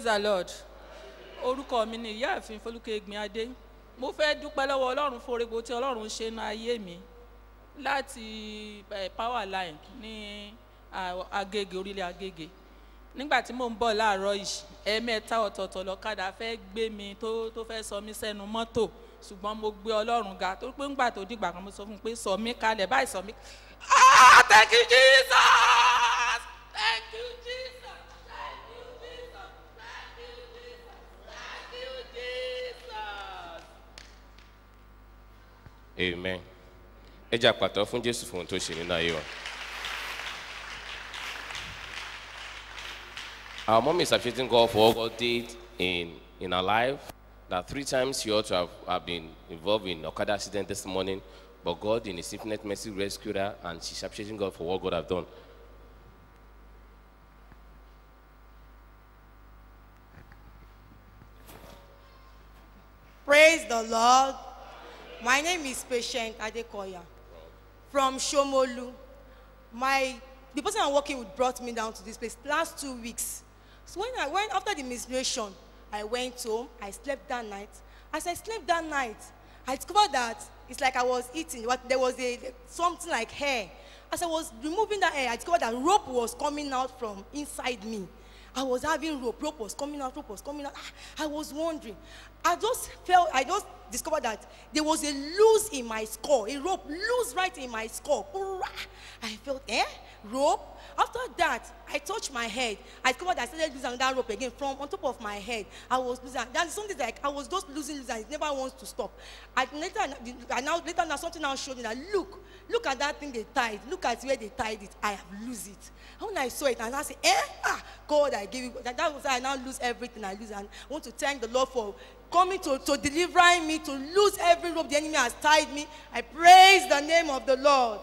the lord orúkọ mi ni ìyáàfin folúkẹ́ egbin adé mo fẹ́ dúpẹ́ lọ́wọ́ ọlọ́run fún orígbó tí ọlọ́run ṣe ní ayé mi láti eh, power line ní ah, agége orílẹ̀ agége nígbà tí mò ń bọ̀ láàárọ̀ yìí ẹ̀ẹ̀mẹ́ta ọ̀tọ̀ọ̀tọ̀ lọ́kadà fẹ́ gbé mi tó tó fẹ́ sọ mí sẹ́nu mọ́tò ṣùgbọ́n mo gbé ọlọ́run ga torí pé ńgbà tó dìgbà kan mo sọ fún un pé sọ mí kalẹ̀ báyìí sọ mí. ah thank you jesus thank you jesus thank you jesus thank you jesus thank you jesus. amen ẹ jẹ́ àpàtọ́ fún jésù fún ohun tó ṣe nínú ayé wa. Our mom is appreciating God for what God did in, in her life. That three times she ought to have, have been involved in Okada accident this morning, but God in His infinite mercy rescued her, and she's appreciating God for what God have done. Praise the Lord. My name is Patient Adekoya from Shomolu. My the person I'm working with brought me down to this place last two weeks. So when I went after the ministration, I went home. I slept that night. As I slept that night, I discovered that it's like I was eating. But there was a something like hair. As I was removing that hair, I discovered that rope was coming out from inside me. I was having rope. Rope was coming out. Rope was coming out. Ah, I was wondering. I just felt. I just discovered that there was a loose in my skull. A rope loose right in my skull. Hurrah! I felt eh rope. After that, I touched my head. I discovered that I started losing that rope again from on top of my head. I was losing. That's something like I was just losing, losing. It never wants to stop. I later, I now later now something now showed me that look, look at that thing they tied. Look at where they tied it. I have lose it. And when I saw it, and I said, eh, ah, God, I give you. That, that was how I now lose everything I lose. And I want to thank the Lord for coming to, to delivering me, to lose every rope the enemy has tied me. I praise the name of the Lord.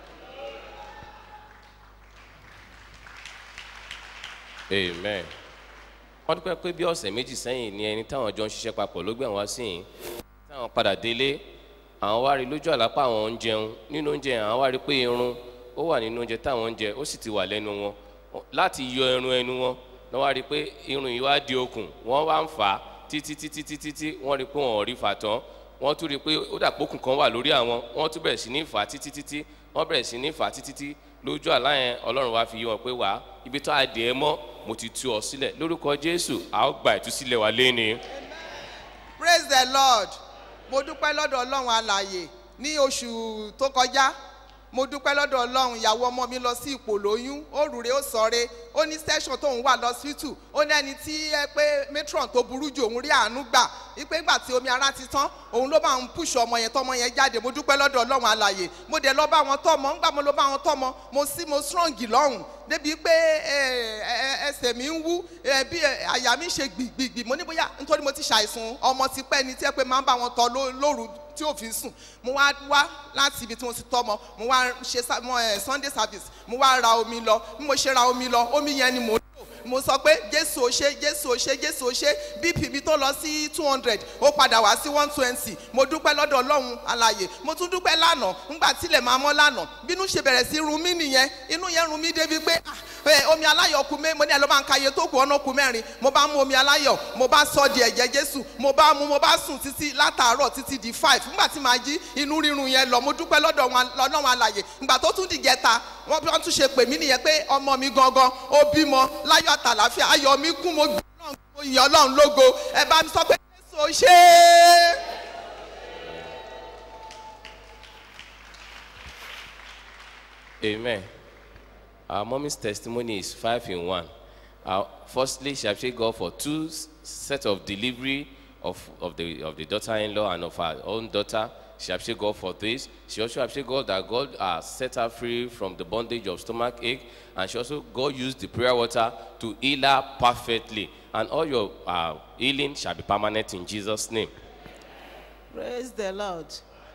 amen wọ́n dúpẹ́ pé bí ọ̀sẹ̀ méjì sẹ́yìn ni ẹni táwọn jọ ń ṣiṣẹ́ papọ̀ ló gbé àwọn wá sí yìí táwọn padà délé àwọn wá rí lójú àlápá àwọn ń jẹun nínú oúnjẹ àwọn wá rí pé irun ó wà nínú oúnjẹ táwọn ń jẹ ó sì ti wà lẹ́nu wọn láti yọ irun ẹnu wọn wọ́n wá rí pé irun yìí wá di okùn wọ́n wá ń fà á títí títí títí tí wọ́n rí pé wọ́n ò rí fà tán wọ́n tún rí pé ó dàpọ̀ okùn kan wà lórí àwọn wọ́n tún bẹ̀rẹ̀ sí ní fà á títí títí wọ́n bẹ̀rẹ̀ sí ní fà á títí títí lójú àlá yẹn ọlọ́run wá fi yí wọn pé wá ibi tó adìẹ mọ́ mo ti tú ọ sílẹ̀ lórúkọ jésù a ó gba ìtúsílẹ̀ wa léni. praise the lord mo dúpẹ́ lọ́dọ̀ ọlọ́run alàyè ní oṣù tó kọjá mo dúpẹ́ lọ́dọ̀ ọlọ́run ìyàwó ọmọ mi lọ sí ipò lóyún ó rúre ó sọre ó ní station tóun wà lọ́sítù ó ní ẹni tí ẹ pé matron tó burú jù òun rí àánú gbà wípé ìgbà tí omi ara ti tán òun ló máa ń pùṣọ ọmọ yẹn tọmọ yẹn jáde mo dúpẹ́ lọ́dọ̀ ọlọ́run alàyè mo dẹ̀ lọ bá wọn tọmọ ńgbà mo lọ bá wọn tọmọ mo sí mo strong lọ́hùn débi pé ẹsẹ̀ mi ń wú bí àyà mi ṣe gbìgbìgbì mo ní bóyá nítorí mo ti ṣàìsùn ọmọ ti pẹ́ ni tí ẹ pé máa ń bá wọn tọ lóru tí ò fi sùn mo wá wá láti ibi tí mo ti tọmọ mo wá ṣe sunday service mo wá ra omi lọ bí mo ṣe ra omi lọ omi yẹn ni mo lò mo sọ pé jésù ò ṣe jésù ò ṣe jésù ò ṣe bp mi tó lọ sí two hundred ó padà wá sí one twenty mo dúpẹ́ lọ́dọ̀ ọlọ́run alàyè mo tún dúpẹ́ lánàá ńgbà tílẹ̀ máa mọ́ lánàá bínú ṣe bẹ̀rẹ̀ sí run mí nìyẹn inú yẹn run mí débi pé omi aláyọ̀ ku mé mo ní ẹ ló máa ń ka iye tó kù ọ̀nà ku mẹ́rin mo bá mú omi aláyọ̀ mo bá sọ di ẹ̀jẹ̀ jésù mo bá mú mo bá sùn títí látàárọ̀ títí di five ńgbà tí màá jí inú rírun yẹn lọ mo dúpẹ́ lọ́dọ̀ ọlọ́run alàyè ńgbà tó tún dìjẹta wọ́n bí wọ́n tún ṣe pè mí nìyẹn pé ọmọ mi gangan ó bímọ láyọ̀ àtàlàfíà ayọ̀ mi kún mo gbé ọlọ́run mo yìn ọlọ́run lógo ẹ bá mi sọ pé jésù ò ṣe é. amen our mommy's testimony is five in one uh, firstly she appreciate god for two set of delivery of, of the of the daughter-in-law and of her own daughter she appreciate god for this she also appreciate god that god uh, set her free from the bondage of stomach ache and she also god used the prayer water to heal her perfectly and all your uh, healing shall be permanent in jesus name Praise the Lord.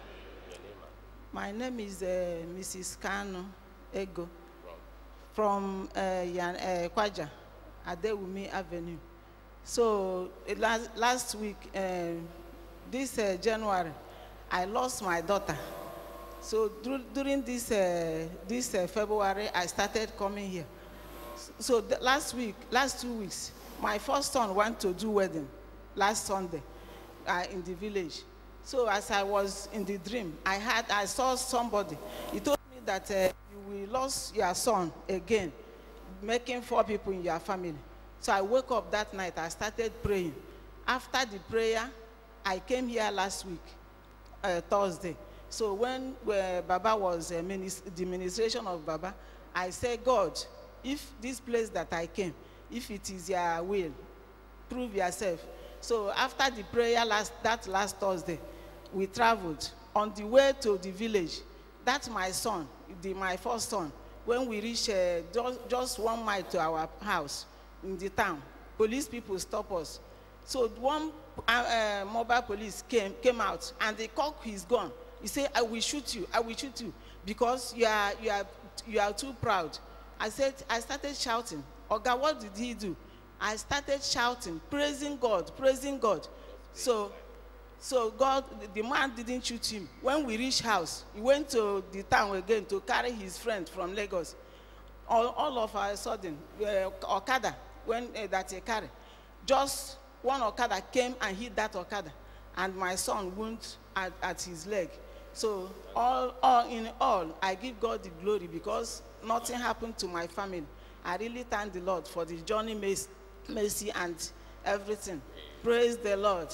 My name is uh, Mrs. Kano Ego from uh, Yan, uh, Kwaja, Adewumi Avenue. So uh, last, last week, uh, this uh, January, I lost my daughter. So dur- during this, uh, this uh, February, I started coming here. So the last week, last two weeks, my first son went to do wedding last Sunday uh, in the village. So as I was in the dream, I had I saw somebody. He told me that uh, you will lose your son again, making four people in your family. So I woke up that night. I started praying. After the prayer, I came here last week, uh, Thursday. So when uh, Baba was uh, minis- the ministration of Baba, I said, God, if this place that I came, if it is your will, prove yourself. So after the prayer last that last Thursday, we traveled on the way to the village. That's my son, the, my first son. When we reached uh, just, just one mile to our house in the town, police people stop us. So one uh, uh, mobile police came came out and they cocked his gun. He said, "I will shoot you. I will shoot you because you are you are you are too proud." I said, I started shouting. Oga, what did he do? I started shouting, praising God, praising God. So, so God, the man didn't shoot him. When we reached house, he went to the town again to carry his friend from Lagos. All, all of a sudden, uh, Okada, when uh, that he carried, just one Okada came and hit that Okada, and my son wound at, at his leg. So all, all in all, I give God the glory because nothing happened to my family. I really thank the Lord for the journey, mercy, mercy and everything. Praise the Lord.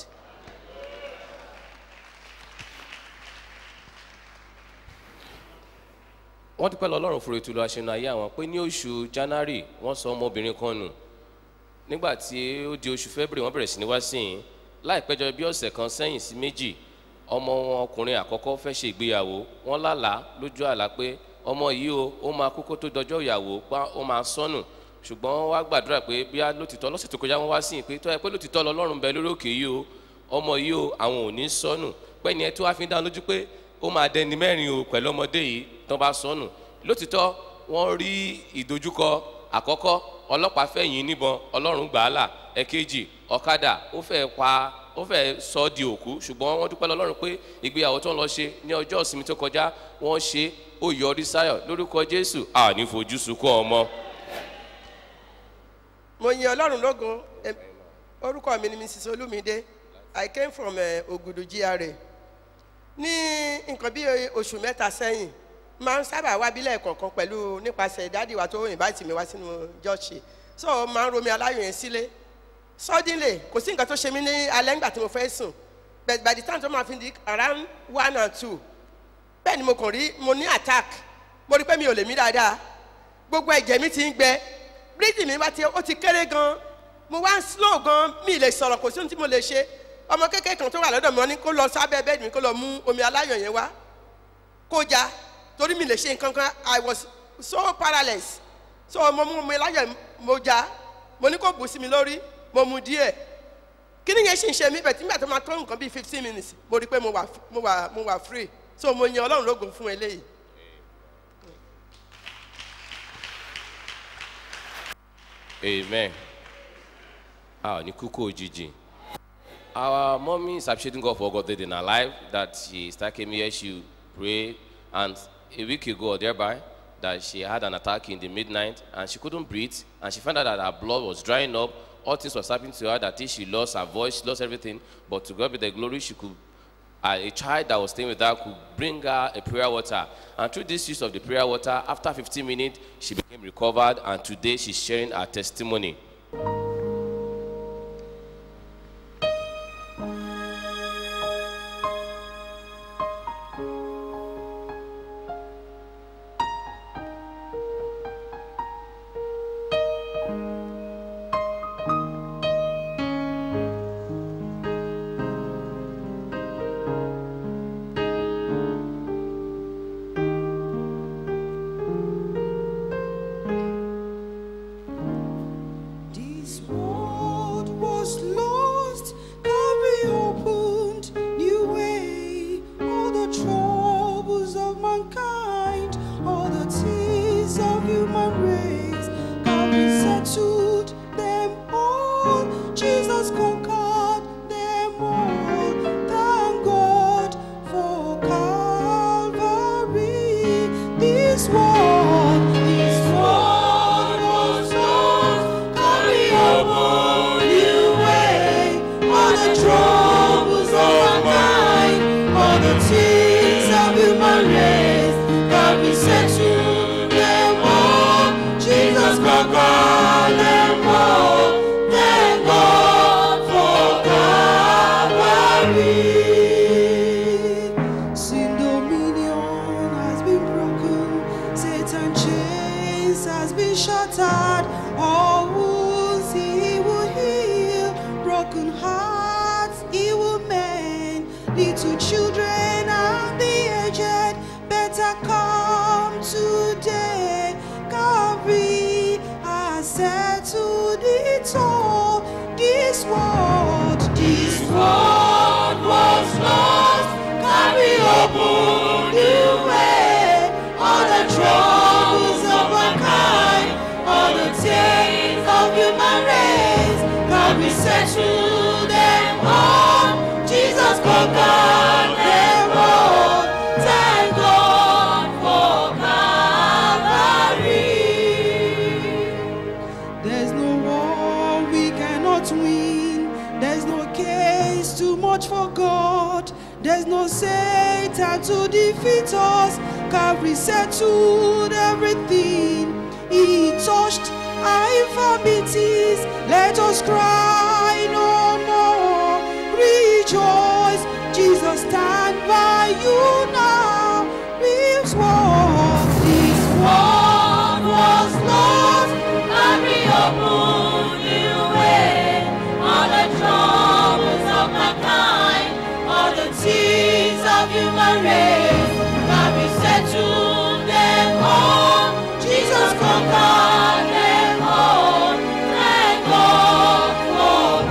wọ́n dúpẹ́ lọ ọlọ́run fúru ìtúlọ̀ àṣẹnu ayé àwọn pé ní oṣù january wọ́n sọ ọmọbìnrin kan nù nígbà tí ó di oṣù february wọ́n bẹ̀rẹ̀ sí ní wá sí yìí láìpẹ́jọ bí ọ̀sẹ̀ kan sẹ́yìn sí méjì ọmọ wọn ọkùnrin àkọ́kọ́ fẹ́ ṣe ìgbéyàwó wọ́n lálàá lójú àlá pé ọmọ yìí o ó máa kú kó tó dọjọ́ ìyàwó pa ó máa sọnù ṣùgbọ́n wọ́n wá gbàdúrà pé bí a lótìtọ́ lọ́sẹ̀ tó kọjá wọ́n wá sí yìí pé tó yẹ pé lótìtọ́ lọ́lọ́run bẹ lórí òkè yìí o ọmọ yìí o àwọn ò ní sọnù pẹ́ni ẹ tó wá fi ń dá lójú pé ó máa dẹni mẹ́rin o pẹ̀lú ọmọdé yìí tán bá sọnù lótìtọ́ wọ́n rí ìdojúkọ àkọ́kọ́ ọlọ́pàá fẹ̀yìn níbọn ọlọ́run gbà á là ẹ̀kejì ọ̀kadà ó fẹ́ pa ó fẹ́ sọ ọ́ di òkú ṣùgbọ́n wọ́n dúpẹ́ lọ́lọ́run pé ìgbéyàwó tó ń lọ ṣe ní ọjọ́ ìsinmi tó kọjá wọ́n ṣe ó yọrí sáyọ̀ lórúkọ jésù àní fojú sunkún ọmọ. mo yin ọlọ́run lógo Em, orúkọ mi ni mrs olumide i came from uh, ogudu gra ní nǹkan bí oṣù mẹ́ta sẹ́yìn máa ń sábà wá bílẹ̀ kọ̀ọ̀kan pẹ̀lú nípasẹ̀ ìdádì wa tó invite mi wá sínú jọ́ọ̀ṣì so máa ń romi aláyọ̀ yẹn sílé suddenly kò sí nǹkan tó ṣe mí ní alẹ́ ńgbà tí mo fẹ́ sùn but by the time tó máa fi di around one and two bẹ́ẹ̀ ni mo kàn rí mo ní attack mo rí pé mi ò lè mí dáadáa gbogbo ẹ̀jẹ̀ mi ti ń gbẹ breathing mi bá ti ó ti kéré gan mo wá ń slow gan mi ì lè sọ̀rọ̀ kò sí ohun tí mo lè ṣe ọmọ kékeré kan tó wà lọ́dọ̀ mi wọ́n ní kó lọ sábẹ́ bẹ́ẹ̀dì mi kó lọ mú omi aláyọ̀ yẹn wá kó ja torí mi lè ṣe nǹkan kan i was so paralyzed so mo mú omi aláyọ̀ mo ja mo ní kó bù sí mi lórí mo mu díẹ̀ kí ni yẹn ṣì ń ṣe mí bẹ̀ tí nígbà tó máa tó nǹkan bíi fifteen minutes mo rí i pé mo wà mo wà mo wà free so mo yan ọlọ́run lógun fún eléyìí. amen a ò ní kúkú òjijì our mommy is appreciating God for God in her life that she started came here she prayed and a week ago or thereby that she had an attack in the midnight and she couldn't breathe and she found out that her blood was drying up all things was happening to her that if she lost her voice she lost everything but to God be the glory she could uh, a child that was staying with her could bring her a prayer water and through this use of the prayer water after 15 minutes she became recovered and today she's sharing her testimony the things of human race. God we set to them all. Jesus conquered them all. Thank God for Calvary. Sin dominion has been broken. Satan chains has been shattered. All wounds he will heal. Broken hearts he will mend. Little children and the aged better come today. Calvary has settled it all. This world, this world was lost. Carry open the way. All the troubles of mankind, all the chains of human race. Carry settle them all. Jesus conquered them all. Thank God for Calvary. There's no war we cannot win. There's no case too much for God. There's no Satan to defeat us. Calvary settled everything. He touched our infirmities. Let us cry no more. Rejoice. Jesus stand by you now. This world, this world was lost. Carry open new way. All the troubles of mankind, all the tears of human race. Carry settled them all. Jesus conquered them all. Thank God for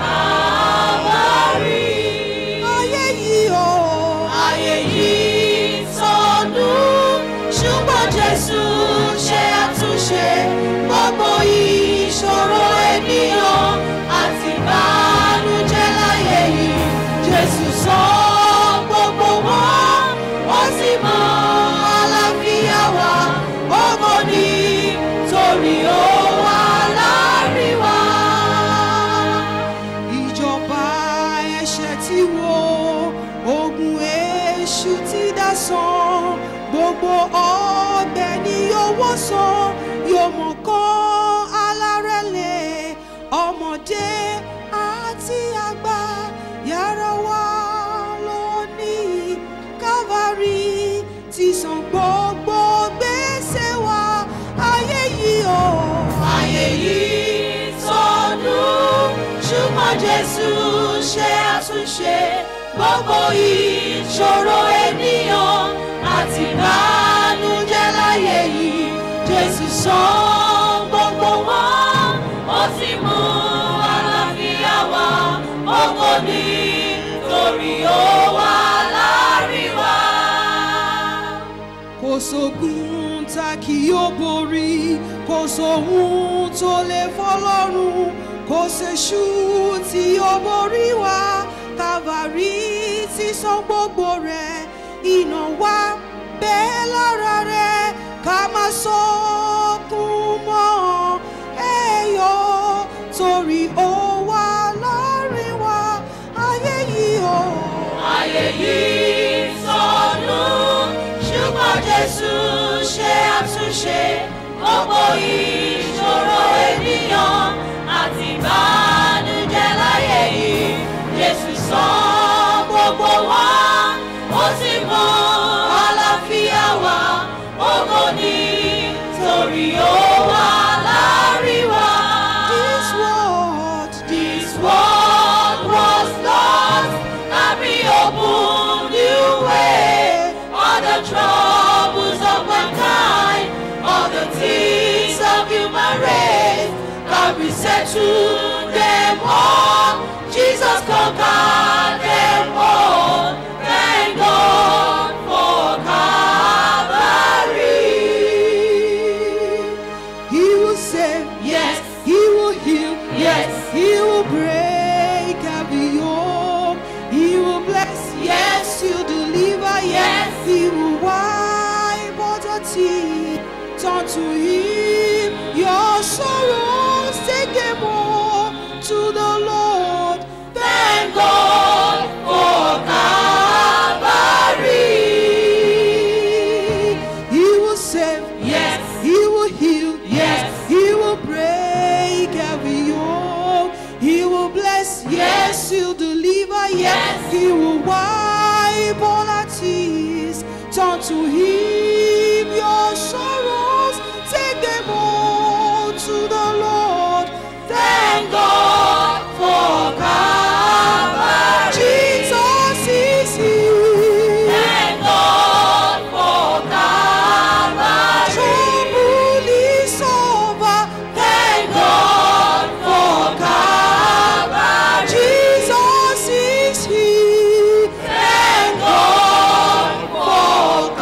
Calvary. Ayé yìí o, ayé yìí sọnù. Ṣùgbọ́n Jésù ṣe àtúnṣe gbogbo ìṣòro ènìyàn àti ìbànújẹ́ láyé yìí. Jésù sọ gbogbo wọn, wọ́n sì mọ àlàáfíà wa. Ògo ni torí ó wà láàrin wa ìjọba ẹ̀ṣẹ̀ ti wo ogun èṣù ti dá san gbogbo ọbẹ̀ ni yóò wó san yóò mọ̀ kán alárẹ̀lẹ̀ ọmọdé àti àgbà yàrá wa lónìí calvary ti san gbogbo gbèsè wa ayé yìí o ayé yìí sọnù ṣùgbọ́n jésù ṣe àtúnṣe gbogbo ìṣòro ènìyàn àti ìbànújẹ́ láyé yìí jésù san gbogbo wọn ó sì mú àlàáfíà wá ògo ni torí ó wà láàrin wa kò sógun tá kì yóò borí kò sóhun tó lè fọlọ́run kò séṣù tí yóò borí wa kàvàrí ti san gbogbo rẹ̀ iná wa bẹ́ẹ̀ lára rẹ̀ ká má sọkún mọ́ ẹ̀yọ́ torí ó wà láàrin wa ayé yìí o. ayé yìí sọnù ṣùgbọ́n jésù ṣe àtúnṣe gbogbo ìṣòro ènìyàn àti ìbànújẹ́ láyé yìí jésù san gbogbo wọn ó sì mú àlàáfíà wá ògo ni torí ó wà láàrin wa. This world, this world was lost, Carry open new way. All the troubles of mankind, all the things of human race, God we settle them all. Jesus conquered them all. Thank God for Calvary. He will save, yes. He will heal, yes. He will break every yoke. He will bless, yes. He'll deliver, yes. He will wipe all the tears. Turn to Him your sorrows, take them all to the Lord. Thank God for Calvary. Yes, He'll deliver. Yes, He will wipe all our tears. Turn to Him your sorrows. Take them all to the Lord. Thank God for Calvary. Jesus is here. Thank God for Calvary. Trouble is over. Thank God for Calvary. Jesus is here. Thank God for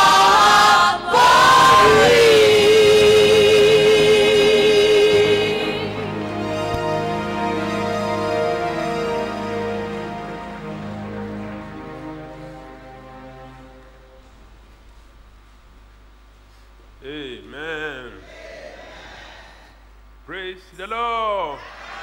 Calvary. Amen. Praise the Lord.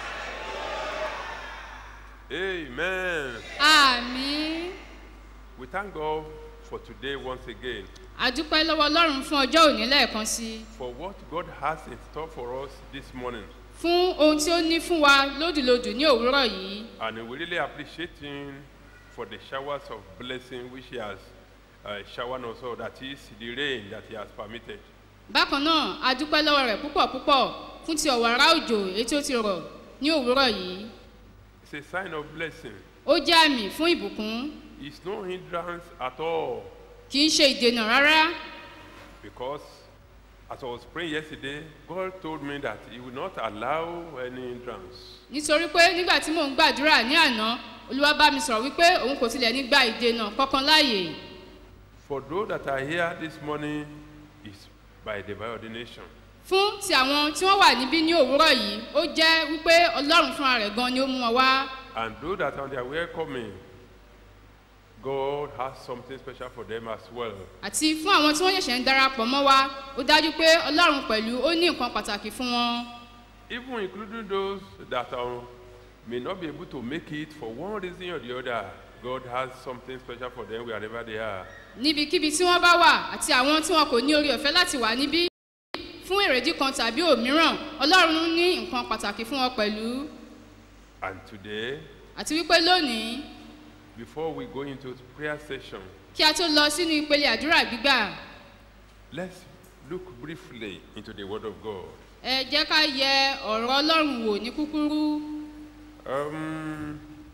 Amen. àmì We thank God for today once again àdúpẹ́ lọ́wọ́ ọlọ́run fún ọjọ́ òní lẹ́ẹ̀kan sí i for what God has in store for us this morning. fún ohun tí ó ní fún wa lódìlodì ní òwúrọ̀ yìí And we really appreciate Him for the showers of blessing which He has uh, showered us all, that is, the rain that He has permitted. bákan náà àdúpẹ́ lọ́wọ́ rẹ̀ púpọ̀ púpọ̀ fún ti ọ̀wàrà òjò èyí tí ó ti rọ̀ ní òwúrọ̀ yìí It's a sign of blessing. ó jẹ́ àmì fún ìbùkún It's no hindrance at all kì í ṣe ìdènà rárá because as I was praying yesterday, God told me that He will not allow any hindrance. nítorí pé nígbà tí mò ń gbàdúrà ní àná olúwa bá mi sọ̀rọ̀ wípé òun kò tilẹ̀ ní gba ìdènà kankan láàyè For those that are here this morning, is by divine ordination. fún ti àwọn tí wọ́n wà níbí ní òwúrọ̀ yìí ó jẹ́ wípé ọlọ́run fúnra rẹ̀ gan ni ó mú wọn wá And those that are on their way coming, God has something special for them as well. àti fún àwọn tí wọ́n ṣẹ̀ṣẹ̀ ń darapọ̀ mọ́ wa ó dájú pé ọlọ́run pẹ̀lú ó ní nǹkan pàtàkì fún wọn Even including those that are, may not be able to make it for one reason or the other, God has something special for them wherever they are. níbikíbi tí wọ́n bá wà àti àwọn tí wọn kò ní orí ọ̀fẹ́ láti wà níbí fún èrèdí kan tàbí òmíràn ọlọ́run ní nǹkan pàtàkì fún wọn pẹ̀lú And today, àti wípé lónìí before we go into prayer session, kí a tó lọ sínú ìpele àdúrà gbígbà let's look briefly into the Word of God. ẹ jẹ́ ká yẹ ọ̀rọ̀ ọlọ́run wò ní kúkúrú Um,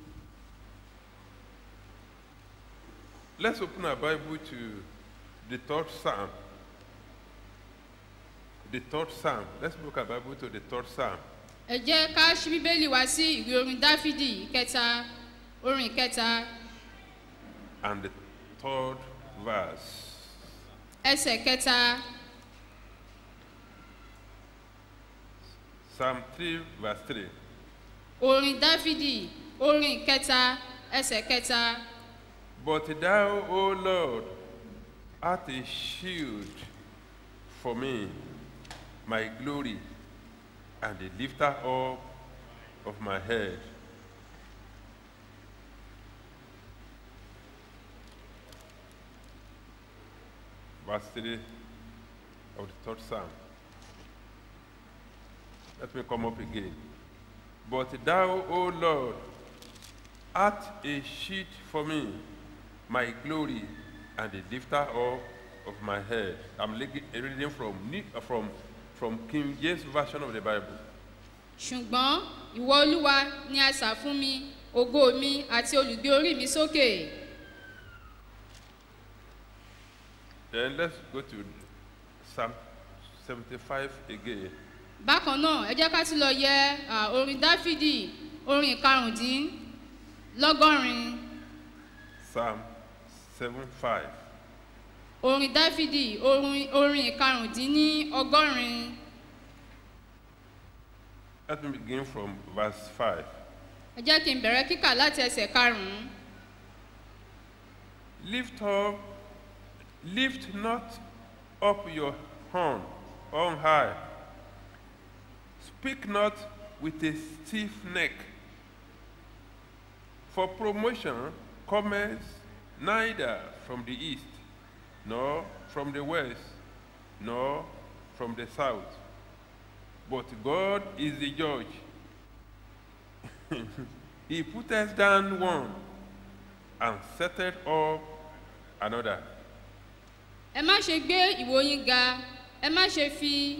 let's open our Bible to the third Psalm. The third Psalm. Let's look our Bible to the third Psalm. ẹ jẹ́ ká ṣí bíbélì wá sí ìwé orin dáfídì ìkẹta orin ìkẹta and the third verse. ẹsẹ̀ kẹta Psalm 3, verse 3. orin dáfídì orin ìkẹta ẹsẹ̀ kẹta. But thou, O Lord, art a shield for me, my glory, and the lifter up of my head. Verse 3 of the third Psalm. Let me come up again. But thou, O Lord, art a sheet for me, my glory, and the lifter up of my head. I'm legi- reading from, Ni- uh, from, from King James Version of the Bible. ṣùgbọ́n ìwọ olúwa ni a sà fún mi ògo mi àti olùgbé orí mi sókè Then let's go to Psalm 75 again. bákan náà ẹ jẹ́ ká tún lọ yẹ à, orin dáfídì orin ìkarùndínlọ́gọ́rin Psalm 75. orin dáfídì orin orin ìkarùndínlọ́gọ́rin Let me begin from verse 5. ẹ jẹ́ kí n bẹ̀rẹ̀ kíkà láti ẹsẹ̀ karùn-ún Lift up, lift not up your horn on high. Speak not with a stiff neck. For promotion cometh neither from the east, nor from the west, nor from the south. But God is the judge. He putteth down one and setteth up another. ẹ má ṣe gbé ìwo yín ga ẹ má ṣe fi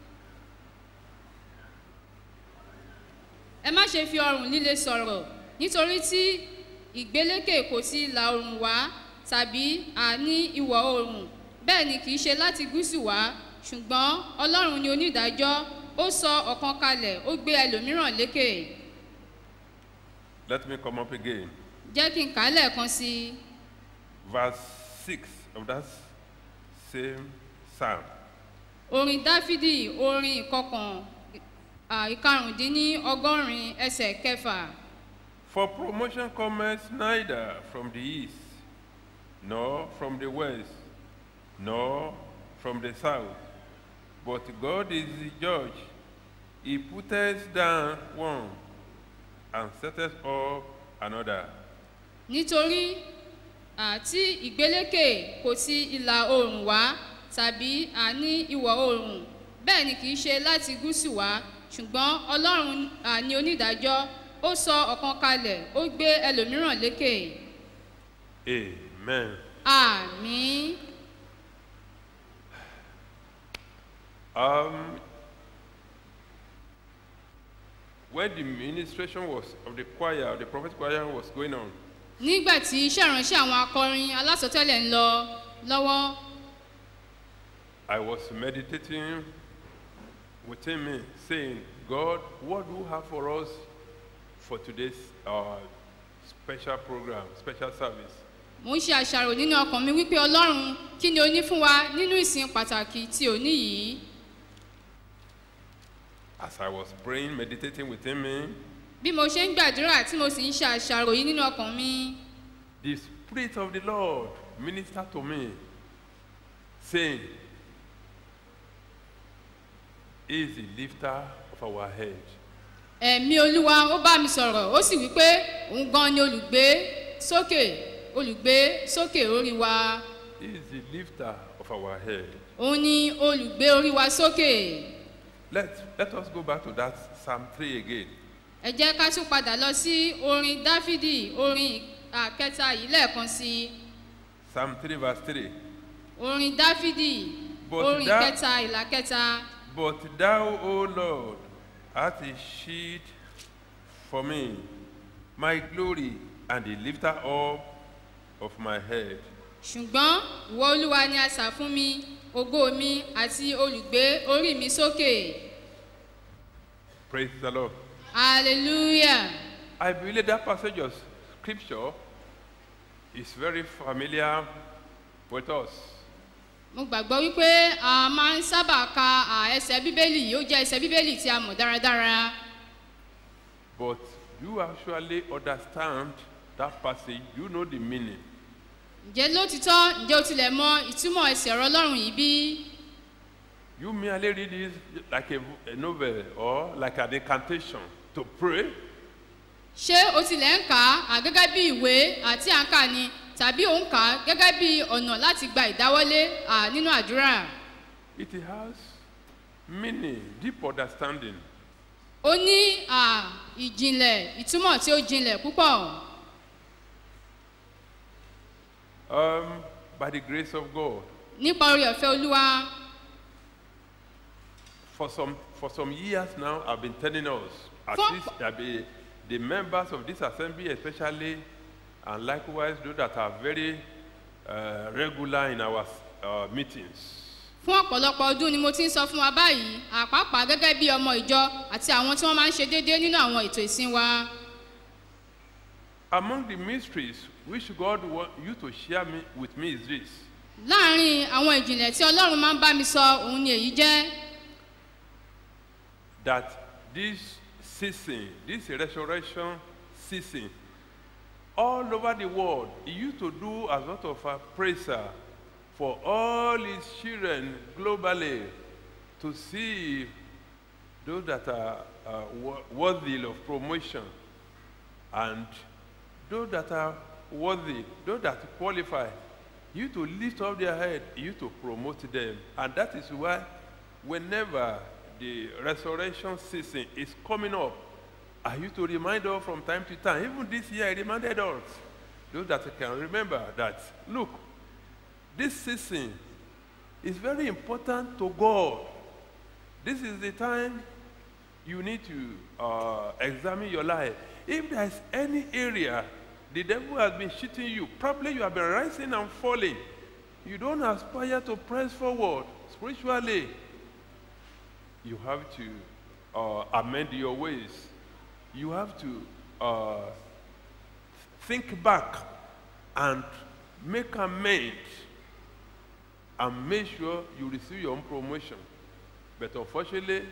ẹ má ṣe fi ọrùn líle sọ̀rọ̀ nítorí tí ìgbélékè kò ti ìlà oòrùn wá tàbí àní ìwọ̀ oòrùn bẹ́ẹ̀ ni kì í ṣe láti gúúsù wá ṣùgbọ́n ọlọ́run ni onídàájọ́ ó sọ ọ̀kan kalẹ̀ ó gbé ẹlòmíràn lékè Let me come up again. jẹ́ kí n kà á lẹ́ẹ̀kan sí i Verse 6 of that same psalm. orin dáfídì orin ìkọkàn à, ìkarùndínní ọgọ́rin ẹsẹ̀ kẹfà For promotion cometh neither from the east, nor from the west, nor from the south. But God is the judge. He putteth down one and setteth up another. nítorí àti ìgbélékè kò ti ìlà oòrùn wá tàbí àní ìwọ̀ oòrùn bẹ́ẹ̀ ni kì í ṣe láti gúúsù wá ṣùgbọ́n ọlọ́run à, ni onídàájọ́ ó sọ ọ̀kan kalẹ̀ ó gbé ẹlòmíràn lékè Amen. àmì Um, when the ministration was of the choir, the prophet choir was going on, nígbà tí iṣẹ́ ìránṣẹ́ àwọn akọrin alásọtẹ́lẹ̀ ń lọ lọ́wọ́ I was meditating within me, saying, God, what do you have for us for today's uh, special program, special service? mo ń ṣe àṣàrò nínú ọkàn mi wípé ọlọ́run kí ni o ní fún wa nínú ìsìn pàtàkì tí ò ní yìí As I was praying, meditating within me, bí mo ṣe ń gbàdúrà tí mo sì ń ṣe àṣàrò yìí nínú ọkàn mi the Spirit of the Lord ministered to me, saying, He is the lifter of our head. ẹ̀mí olúwa ó bá mi sọ̀rọ̀ ó sì wípé òun gan ni olùgbé sókè olùgbé sókè orí wa He is the lifter of our head. òun ni olùgbé orí wa sókè Let, let us go back to that Psalm 3 again. ẹ jẹ́ ká tún padà lọ sí orin dáfídì orin àkẹta yìí lẹ́ẹ̀kan sí i Psalm 3, verse 3. orin dáfídì But orin that- kẹta ìlà kẹta But thou, O Lord, art a shield for me, my glory, and the lifter up of my head. ṣùgbọ́n ìwọ olúwa ni asà fún mi ògo mi àti olùgbé orí mi sókè Praise the Lord. hallelujah I believe that passage of scripture is very familiar with us. mo gbàgbọ́ wípé a máa ń sábà ka à, ẹsẹ̀ bíbélì yìí ó jẹ́ ẹsẹ̀ bíbélì tí a mọ̀ dáradára But you actually understand that passage, you know the meaning. ǹjẹ́ lótìtọ́ ǹjẹ́ o tilẹ̀ mọ ìtumọ̀ ẹsẹ̀ ọ̀rọ̀ ọlọ́run yìí bí You merely read it like a, a novel or like an incantation to pray, ṣé o tilẹ̀ ń kà á gẹ́gẹ́ bí ìwé àti àǹkà ni tàbí ò ń kà á gẹ́gẹ́ bí ọ̀nà láti gba ìdáwọ́lé à, nínú àdúrà it has meaning, deep understanding. ó ní à, ìjìnlẹ̀ ìtumọ̀ tí ó jinlẹ̀ púpọ̀ Um, by the grace of God, nípa orí ọ̀fẹ́ olúwa for some for some years now, I've been telling us, at For- least uh, the, the members of this assembly, especially, and likewise those that are very uh, regular in our uh, meetings, fún ọ̀pọ̀lọpọ̀ ọdún ni mo ti ń sọ fún wa báyìí àpapà gẹ́gẹ́ bí ọmọ ìjọ àti àwọn tí wọ́n máa ń ṣe déédéé nínú àwọn ètò ìsìn wa among the mysteries which God want you to share me, with me is this: láàárín àwọn ìjìnlẹ̀ tí ọlọ́run máa ń bá mi sọ òun ni èyí jẹ́ that this season, this resurrection season, all over the world, he used to do a lot of a praiser for all his children globally to see those that are uh, wo- worthy of promotion and those that are worthy, those that qualify, you to lift up their head, you to promote them. And that is why whenever the resurrection season is coming up, I used to remind us from time to time. Even this year, I reminded us, those that can remember, that look, this season is very important to God. This is the time you need to uh, examine your life. If there's any area the devil has been cheating you, probably you have been rising and falling. You don't aspire to press forward spiritually. You have to uh, amend your ways. You have to uh, think back and make amends and make sure you receive your own promotion. But unfortunately,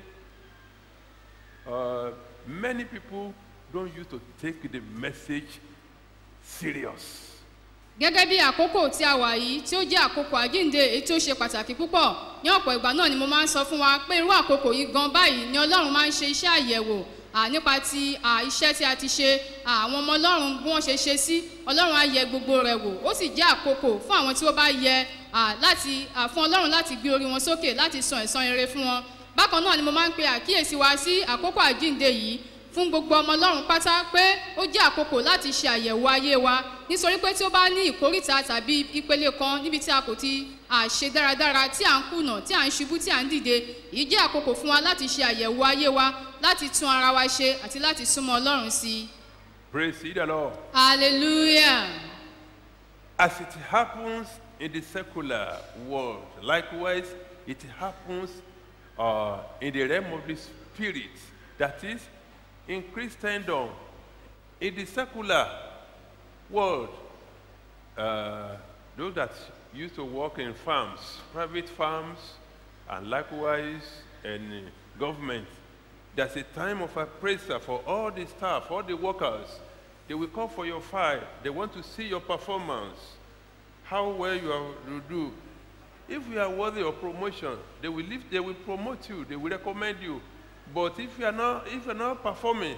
uh, many people don't used to take the message serious. gẹ́gẹ́ bí àkókò tí a wà yìí tí ó jẹ́ àkókò àjíǹde èyí tí ó ṣe pàtàkì púpọ̀ ní ọ̀pọ̀ ìgbà náà ni mo máa ń sọ fún wa pé irú àkókò yìí gan báyìí ni ọlọ́run máa ń ṣe iṣẹ́ àyẹ̀wò à, nípa ti à, iṣẹ́ tí a ti ṣe à, àwọn ọmọ ọlọ́run bí wọ́n ṣe ṣe sí ọlọ́run á yẹ gbogbo rẹ̀ wò ó sì jẹ́ àkókò fún àwọn tí ó bá yẹ à, láti à, fún ọlọ́run láti gbé orí wọn sókè láti san ẹ̀san rere fún wọn bákan náà ni mo máa ń pe àkíyèsí wa sí àkókò àjíǹde yìí fún gbogbo ọmọ ọlọ́run pátá pé ó jẹ́ àkókò láti ṣe àyẹ̀wò ayé wa nítorí pé tí ó bá ní ìkórìtà tàbí ìpele kan níbi tí a kò ti à, ṣe dáradára tí à ń kùnà tí à ń ṣubú tí à ń dìde èyí jẹ́ àkókò fún wa láti ṣe àyẹ̀wò ayé wa láti tún ara wa ṣe àti láti súnmọ́ ọlọ́run sí i. Praise ye the Lord. hallelujah. As it happens in the secular world, likewise, it happens uh, in the realm of the spirit. That is, in Christendom, in the secular world, uh, those that used to work in farms, private farms, and likewise in government, there's a time of appraisal for all the staff, all the workers. They will call for your file. They want to see your performance, how well you are you do. If you are worthy of promotion, they will lift, they will promote you, they will recommend you. But if you are not, if you are not performing,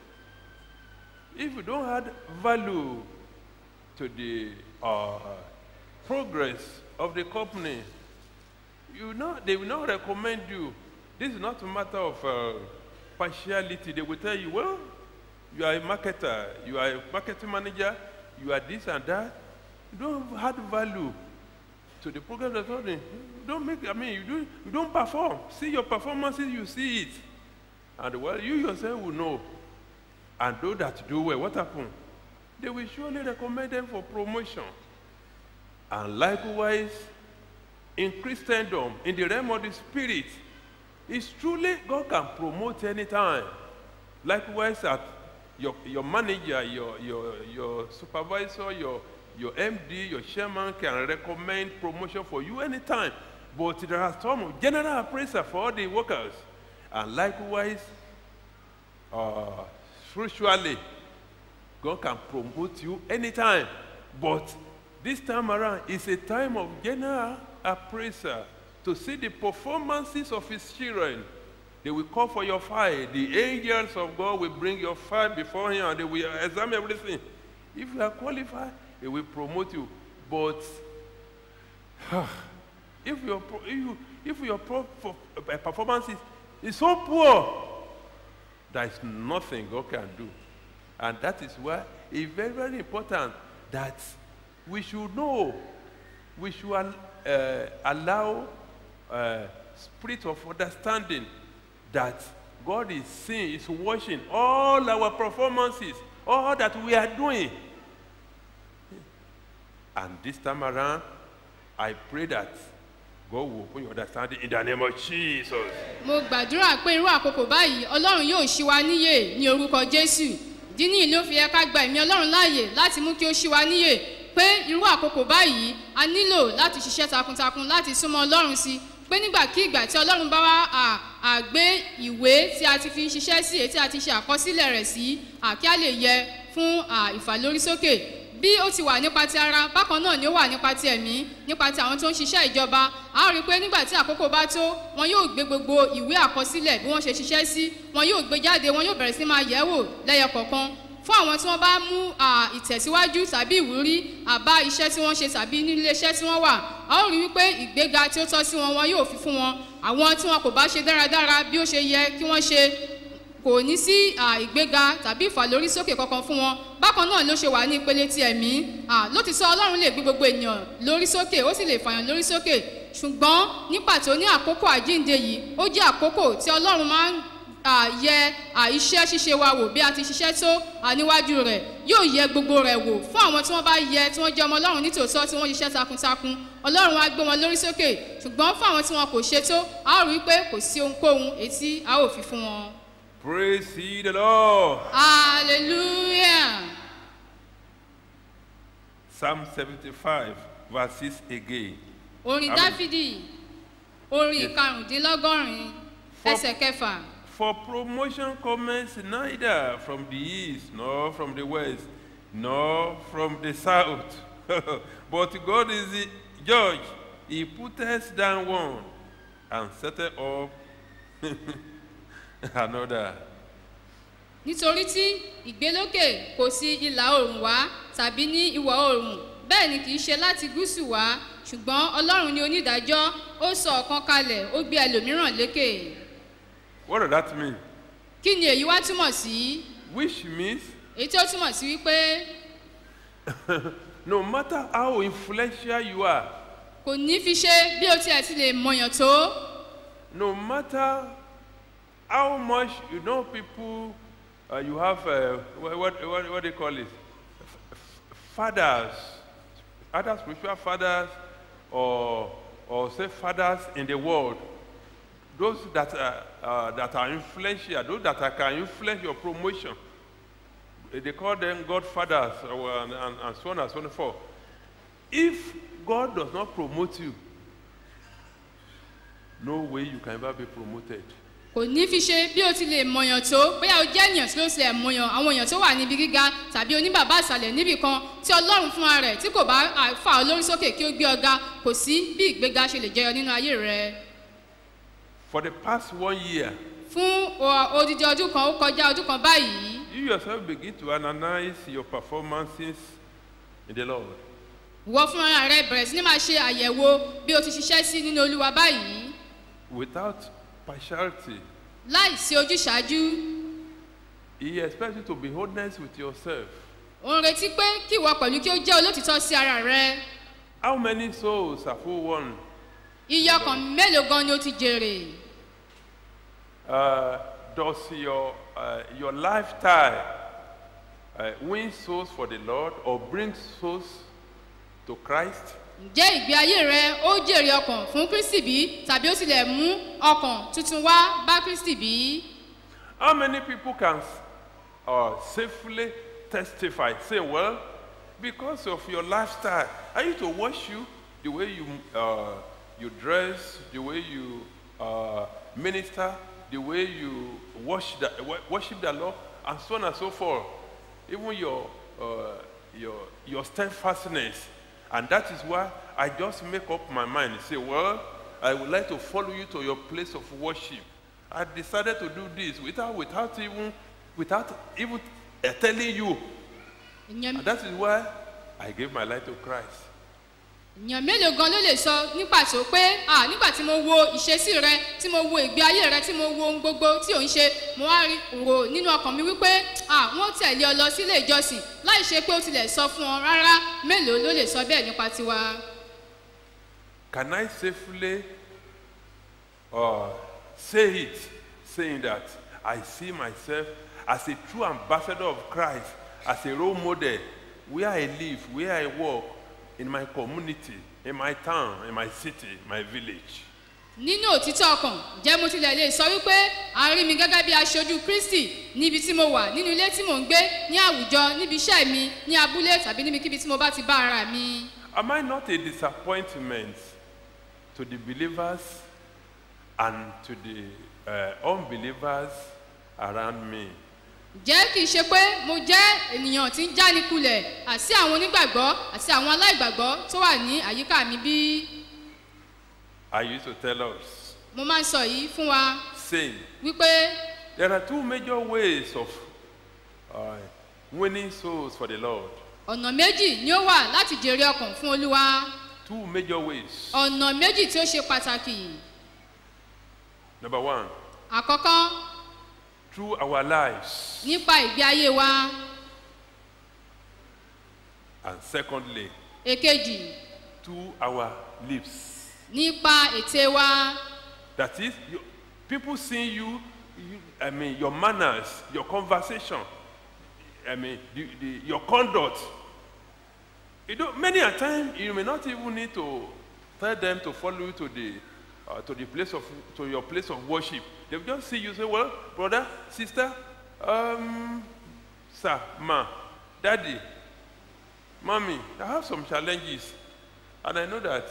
if you don't add value to the uh, progress of the company, you know, they will not recommend you. This is not a matter of uh, partiality. They will tell you, well, you are a marketer, you are a marketing manager, you are this and that. You don't add value to the program that's running. You don't make, I mean, you, do, you don't perform. See your performances, you see it. And well, you yourself will know. And those that do well, what happened? They will surely recommend them for promotion. And likewise, in Christendom, in the realm of the spirit, it's truly God can promote anytime. Likewise, at your, your manager, your, your, your supervisor, your, your MD, your chairman can recommend promotion for you anytime. But there are some general appraiser for all the workers. And likewise, uh, spiritually, God can promote you anytime. But this time around, it's a time of general appraiser to see the performances of his children. They will call for your file. The angels of God will bring your file before him and they will examine everything. If you are qualified, he will promote you. But if your, pro- if you, if your pro- for- uh, performance is, is so poor, there is nothing God can do. And that is why it's very, very important that we should know, we should al- uh, allow uh, spirit of understanding that God is seeing, is watching all our performances, all that we are doing. And this time around, I pray that God will open your understanding in the name of Jesus. mo gbàdúrà pé irú àkókò báyìí ọlọ́run yóò ṣí wa níyè ní orúkọ jésù ìdí nìyí ló fi yẹ ká gba ẹ̀mí ọlọ́run láàyè láti mú kí ó ṣí wa níyè pé irú àkókò báyìí a nílò láti ṣiṣẹ́ takuntakun láti súnmọ́ ọlọ́run sí pé nígbàkigbà tí ọlọ́run bá wá à- àgbé ìwé tí a ti fi ń ṣiṣẹ́ sí èyí tí a ti ṣe àkọsílẹ̀ rẹ̀ sí à, kí a lè yẹ fún à, ìfàlórísókè bí ó ti wà nípa ti ara bákan náà ni ó wà nípa ti ẹ̀mí nípa ti àwọn tó ń ṣiṣẹ́ ìjọba a ó rí i pé nígbà tí àkókò bá tó wọn yóò gbé gbogbo ìwé àkọsílẹ̀ bí wọ́n ṣe ṣiṣẹ́ sí wọn yóò gbé jáde wọn yóò bẹ̀rẹ̀ sí máa yẹ̀ wò lẹ́yọ kọ̀ọ̀kan fún àwọn tí wọ́n bá mú à, ìtẹ̀síwájú tàbí ìwúrí àbá iṣẹ́ tí wọ́n ṣe tàbí nílé iṣẹ́ tí wọ́n wà a ó rí wípé ìgbéga tí ó tọ́ sí wọn wọn yóò fi fún wọn àwọn tí wọn kò bá ṣe dáradára bí ó ṣe yẹ kí wọ́n ṣe kò ní sí à, ìgbéga tàbí ìfàlórísókè kankan fún wọn bákan náà ló ṣe wà ní ìpele ti ẹ̀mí à, lótìtọ́ ọlọ́run lè gbé gbogbo ènìyàn lórí sókè ó sì lè fàyàn lórí sókè ṣùgbọ́n ní pàtó ní àkókò àjíǹde yìí ó jẹ́ àkókò tí ọlọ́run máa ń à, yẹ à, iṣẹ́ ṣíṣe wa wò bí a ti ṣiṣẹ́ tó à, níwájú rẹ̀ yóò yẹ gbogbo rẹ̀ wò fún àwọn tí wọ́n bá yẹ tí wọ́n jẹ́ ọmọ ọlọ́run nítòótọ́ tí wọ́n ṣiṣẹ́ takuntakun ọlọ́run á gbé wọn lórí sókè ṣùgbọ́n fún àwọn tí wọn kò ṣe tó a ó rí i pé kò sí ohunkóhun èyí tí a ó fi fún wọn. Praise ye the Lord. hallelujah Psalm 75, verse 6 again. orin Amen. dáfídì orin Yes. ìkarùndínlọ́gọ́rin For- ẹsẹ̀ kẹfà. For promotion comes neither from the east, nor from the west, nor from the south. but God is the judge. He putteth down one and setteth up another. nítorí tí ìgbélókè kò sí ìlà oòrùn wá tàbí ní ìwọ̀ oòrùn bẹ́ẹ̀ ni kì í ṣe láti gúúsù wá ṣùgbọ́n ọlọ́run ni onídàájọ́ ó sọ ọ̀kan kalẹ̀ ó gbé ẹlòmíràn lékè What does that mean? kí ni èyí wá túmọ̀ sí Which means èyí tí ó túmọ̀ sí wípé no matter how influential you are, kò ní fi ṣe bí o tiẹ̀ ti lè mọ̀yàn tó no matter how much you know people, uh, you have uh, what, what, what, what do they call it? F- f- fathers, either spiritual fathers or, or say fathers in the world. Those that are, uh, that are influential, those that are, can influence your promotion. They call them godfathers uh, and, and, and so on and so forth. If God does not promote you, no way you can ever be promoted. kò ní fi ṣe bí o ti lè mọ̀yàn tó bóyá o jẹ́ ènìyàn tí ó tilẹ̀ mọ̀yàn àwọn èèyàn tó wà níbi gíga tàbí oníbàbá àṣàlẹ̀ níbì kan tí ọlọ́run fúnra rẹ̀ tí kò bá à, fà ọ́ lórí sókè kí ó gbé ọga kò sí bí ìgbéga ṣe lè jẹyọ nínú ayé rẹ For the past one year, fún o- odidi ọdún kan ó kọjá ọdún kan báyìí you yourself begin to analyze your performances in the Lord. ìwọ fúnra rẹ bẹ̀rẹ̀ sí ní máa ṣe àyẹ̀wò bí o ti ṣiṣẹ́ sí nínú olúwa báyìí Without partiality, láì sí ojúṣàájú He expects you to be honest with yourself. ó ń retí pé kí ìwọ pẹ̀lú kí ó jẹ́ olótìtọ́ sí ara rẹ How many souls have you won? iye ọkàn mélòó gan ni o ti jèrè Uh, does your, uh, your lifestyle uh, win souls for the Lord or bring souls to Christ? ǹjẹ́ ìgbé ayé rẹ ó jèrè ọkàn fún kristi bí tàbí ó tilẹ̀ mú ọkàn tuntun wá bá kristi bí How many people can uh, safely testify? Say, well, because of your lifestyle, I used to watch you, the way you, uh, you dress, the way you uh, minister, the way you worship the, wo- worship the Lord, and so on and so forth. Even your, uh, your, your steadfastness. And that is why I just make up my mind and say, well, I would like to follow you to your place of worship. I decided to do this without, without even, without even uh, telling you. èèyàn And that is why I gave my life to Christ. èèyàn mélòó gan ló lè sọ ní pàtó pé à nígbà tí mo wo ìṣesí rẹ tí mo wo ìgbé ayé rẹ tí mo wo ohun gbogbo tí ò ń ṣe mo wá rí rò nínú ọkàn mi wípé à wọn tẹ̀lé ọ lọ sílé ìjọsìn láì ṣe pé ó tilẹ̀ sọ fún ọ rárá mélòó ló lè sọ bẹ́ẹ̀ nípa tiwa. Can I safely uh, say it, saying that I see myself as a true ambassador of Christ, as a role model, where I live, where I work, in my community, in my town, in my city, my village? nínú òtítọ́ ọkàn jẹ́ mo tilẹ̀ lè sọ wípé a rí mi gẹ́gẹ́ bí aṣojú kristi níbi tí mo wà nínú ilé tí mò ń gbé ní àwùjọ níbi iṣẹ́ mi ní abúlé tàbí níbikíbi tí mo bá ti bá ara mi. Am I not a disappointment to the believers and to the uh, unbelievers around me? jẹ́ kì í ṣe pé mo jẹ́ ènìyàn tí ń jánikulẹ̀ àti àwọn onígbàgbọ́ àti àwọn aláìgbàgbọ́ tó wà ní àyíká mi bí I used to tell us, mo máa ń sọ yìí fún wa saying, wípé There are two major ways of uh, winning souls for the Lord. ọ̀nà méjì ni ó wà láti jèrè ọkàn fún olúwa Two major ways. ọ̀nà méjì tí ó ṣe pàtàkì Number one, àkọ́kọ́ through our lives. nípa ìgbé ayé wa And secondly, èkejì through our lips. nípa ète wa That is, you, people seeing you, you, I mean, your manners, your conversation, I mean, the, the, your conduct. You know, many a time you may not even need to tell them to follow you to the uh, to the place of to your place of worship. They will just see you say, "Well, brother, sister, um, sir, ma, daddy, mommy, I have some challenges, and I know that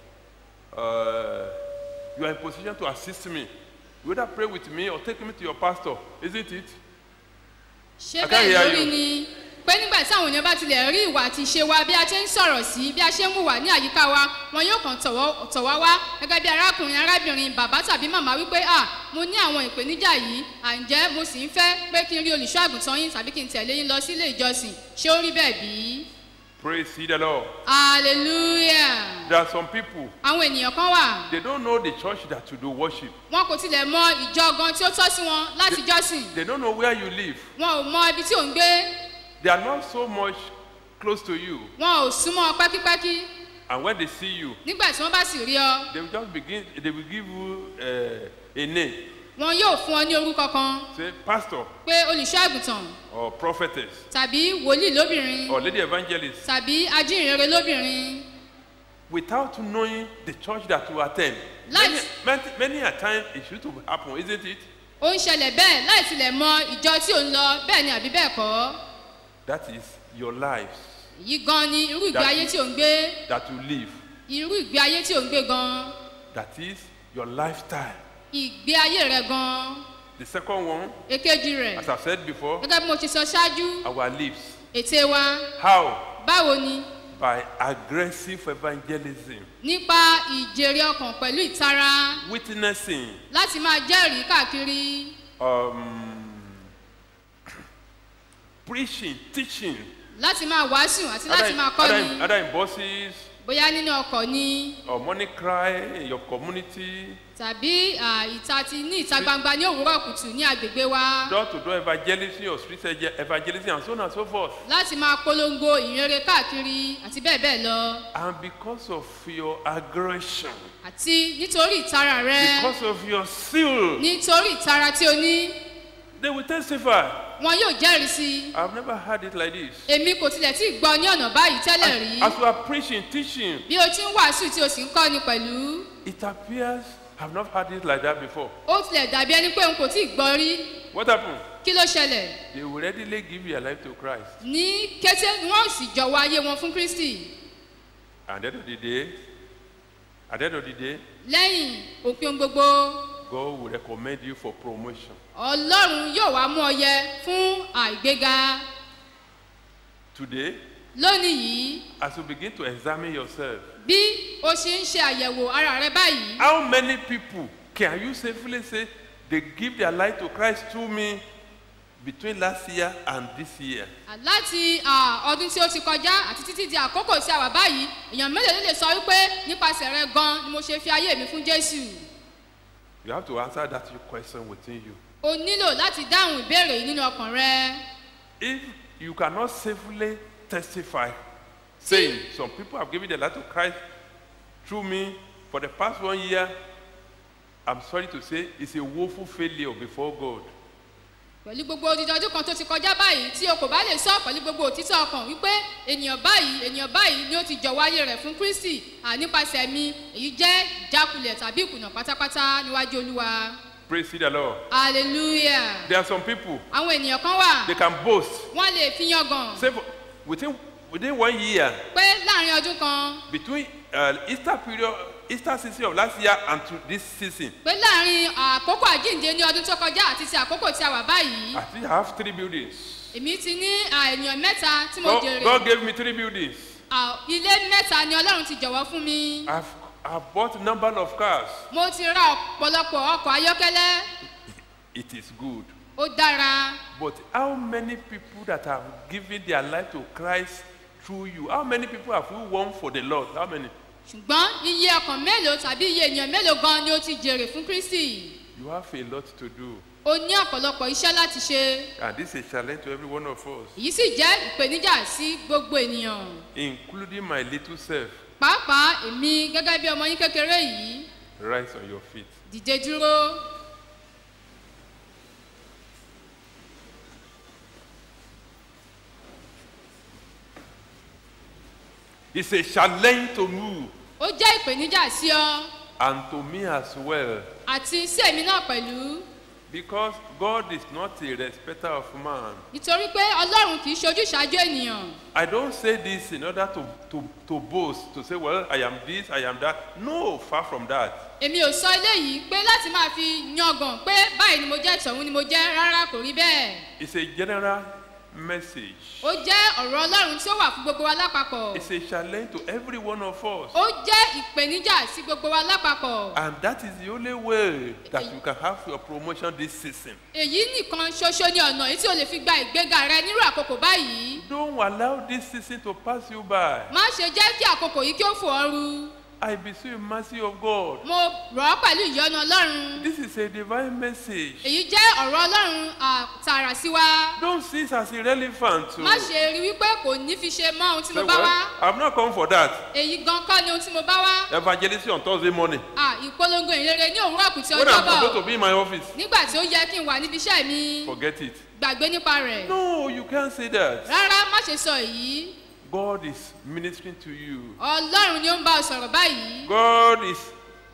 uh, you are in position to assist me. You either pray with me or take me to your pastor, isn't it? ṣé I can't bẹ́ẹ̀ hear lórí you. ni pé nígbà tí àwọn èèyàn bá tilẹ̀ rí ìwà àti ìṣe wa bí a ṣe ń sọ̀rọ̀ sí bí a ṣe ń hùwà ní àyíká wa wọn yóò kàn tọ̀wọ́ tọ̀ wá wá gẹ́gẹ́ bí arákùnrin arábìnrin bàbá tàbí màmá wípé à mo ní àwọn ìpèníjà yìí à ń jẹ́ mo sì ń fẹ́ pé kí n rí olùṣọ́ àgùntàn yín tàbí kí n tẹ̀lé yín lọ sí ilé ìjọsìn ṣé ó rí bẹ́ẹ̀ bí? Praise ye the Lord. hallelujah There are some people, àwọn ènìyàn kan wà they don't know the church that you do worship. wọn kò tilẹ̀ mọ ìjọ gan tí ó tọ́ sí wọn láti jọ́sìn They don't know where you live. wọn ò mọ ibi tí ò ń gbé They are not so much close to you. wọn ò súnmọ́ pẹ́kípẹ́kí And when they see you, nígbà tí wọ́n bá sì rí ọ they will just begin, they will give you uh, a name. wọn yóò fún ọ ní orúkọ kan Say, pastor pé olùṣọ́ àgùntàn or prophetess tàbí wòlíì lóbìnrin or lady evangelist tàbí ajínrere lóbìnrin without knowing the church that you attend. Many, Let's- many, many a time it used to happen, isn't it? ó ń ṣẹlẹ̀ bẹ́ẹ̀ láì tilẹ̀ mọ ìjọ tí ò ń lọ bẹ́ẹ̀ ni àbí bẹ́ẹ̀ kọ́ That is your lives èyí gan ni irú ìgbé That- ayé tí ò ń gbé that you live. irú ìgbé ayé tí ò ń gbé gan That is your lifestyle. ìgbé ayé rẹ gan The second one, èkejì rẹ as I've said before, gẹ́gẹ́ bí mo ti sọ ṣáájú our lives. ète wa How? báwo ni By aggressive evangelism, nípa ìjèrè ọkàn pẹ̀lú ìtara witnessing, láti máa jẹ́rìí káàkiri um, preaching, teaching, láti máa wàásù àti láti either, máa either, kọ́ni in, either in buses bóyá nínú ọkọ̀ ni or money cry in your community, tàbí à, ìta ti ní ìta gbangba ní òwúrọ̀ kùtù ní agbègbè wa door to door evangelism or street ege- evangelism, and so on and so forth. láti máa polongo ìrere káàkiri àti bẹ́ẹ̀ bẹ́ẹ̀ lọ And because of your aggression, àti nítorí ìtara rẹ because of your zeal, nítorí ìtara tí o ní they will testify. wọn yóò jẹ́rìí sí i I've never heard it like this. èmi kò tilẹ̀ tí ì gbọ́ ní ọ̀nà báyìí tẹ́lẹ̀ rí As you are preaching, teaching, bí o ti ń wàásù tí o sì ń kọ́ni pẹ̀lú it appears I've not heard it like that before. ó tilẹ̀ dàbí ẹni pé n kò tí ì gbọ́ rí What happened? kí ló ṣẹlẹ̀ They will readily give their life to Christ. ní kété wọn ò sì jọ̀wọ́ ayé wọn fún kristi And at the end of the day, at the end of the day, lẹ́yìn òpin ohun gbogbo God will recommend you for promotion. ọlọ́run yóò wá mú ọ yẹ fún àìgbéga Today, lónìí yìí as you begin to examine yourself, bí o ṣe ń ṣe àyẹ̀wò ara rẹ báyìí how many people can you safely say they give their life to Christ through me between last year and this year? láti à, ọdún tí ó ti kọjá àti títí di àkókò tí a wà báyìí èèyàn mélòó ló lè sọ wípé nípasẹ̀ rẹ gan ni mo ṣe fi ayé mi fún jésù You have to answer that question within you. o nílò láti dáhùn ìbéèrè yìí nínú ọkàn rẹ If you cannot safely testify, saying some people have given their life to Christ through me for the past one year, I'm sorry to say it's a woeful failure before God. pẹ̀lú gbogbo odidi ọdún kan tó ti kọjá báyìí tí o kò bá lè sọ pẹ̀lú gbogbo òtítọ́ ọkàn wípé ènìyàn báyìí ènìyàn báyìí ni ó ti jọ̀wọ́ ayé rẹ̀ fún kristi à nípasẹ̀ mi èyí jẹ́ ìjákulẹ̀ tàbí ìkùnà pátápátá níwájú olúwa Praise the Lord. hallelujah There are some people, àwọn ènìyàn kan wà they can boast. wọ́n lè fi yangàn Say for, within, within one year, pé láàrin ọdún kan between uh, Easter period, Easter season of last year and to this season, pé láàrin àkókò àjíǹde ní ọdún tó kọjá àti ti àkókò tí a wà báyìí I think I have three buildings. èmi ti ní à, ènìyàn mẹ́ta tí mo God, jèrè God gave me three buildings. À, ilé mẹ́ta ni ọlọ́run ti jọ̀wọ́ fún mi I've, I've bought a number of cars. mo ti ra ọ̀pọ̀lọpọ̀ ọkọ̀ ayọ́kẹ́lẹ́ It is good. ó dára But how many people that have given their life to Christ through you? How many people have you won for the Lord? How many? ṣùgbọ́n iye ọkàn mélòó tàbí iye ènìyàn mélòó gan ni ó ti jèrè fún kristi You have a lot to do. o ní ọ̀pọ̀lọpọ̀ iṣẹ́ láti ṣe And this is a challenge to every one of us, èyí sì jẹ́ ìpèníjà sí gbogbo ènìyàn including my little self. pàápàá èmi gẹ́gẹ́ bí ọmọ yín kékeré yìí Rise on your feet. dìde dúró It's a challenge to move, ó jẹ́ ìpèníjà sí ọ and to me as well, àti sí èmi náà pẹ̀lú because God is not a respecter of man. nítorí pé ọlọ́run kì í ṣojú ìṣáájú ènìyàn I don't say this in order to, to, to boast, to say, well, I am this, I am that. No, far from that. èmi ò sọ eléyìí pé láti máa fi yangàn pé báyìí ni mo jẹ́ tọ̀hún ni mo jẹ́ rárá kò rí bẹ́ẹ̀ It's a general message. ó jẹ́ ọ̀rọ̀ ọlọ́run tí ó wà fún gbogbo wa lápapọ̀ It's a challenge to every one of us. ó jẹ́ ìpèníjà sí gbogbo wa lápapọ̀ And that is the only way that you can have your promotion this season. èyí nìkan ṣoṣo ni ọ̀nà èyí tí o lè fi gba ìgbéga rẹ nírú àkókò báyìí Don't allow this season to pass you by. má ṣe jẹ́ kí àkókò yìí kí ó fò ọ́ ru I beseech you, mercy of God. mo rọ̀ ọ́ pẹ̀lú ìyọ́nú ọlọ́run This is a divine message. èyí jẹ́ ọ̀rọ̀ ọlọ́run àtàrà sí wa Don't see it as irrelevant. má To ṣe rí wípé kò ní fi ṣe mọ́ ohun tí say, mo bá wá well, I've not come for that. èyí gan kọ́ ni ohun tí mo bá wá Evangelism on Thursday morning. Ah, ìpolongo ìrere ní òwúrọ̀ kùtì When I'm ọjọ́ supposed to bọ̀ be in my office, nígbà tí ó yẹ kí n wà níbi iṣẹ́ mi forget it. gbàgbé nípa rẹ̀ No, you can't say that. rárá má ṣe sọ èyí God is ministering to you. ọlọ́run ni ó ń bá ọ sọ̀rọ̀ báyìí God is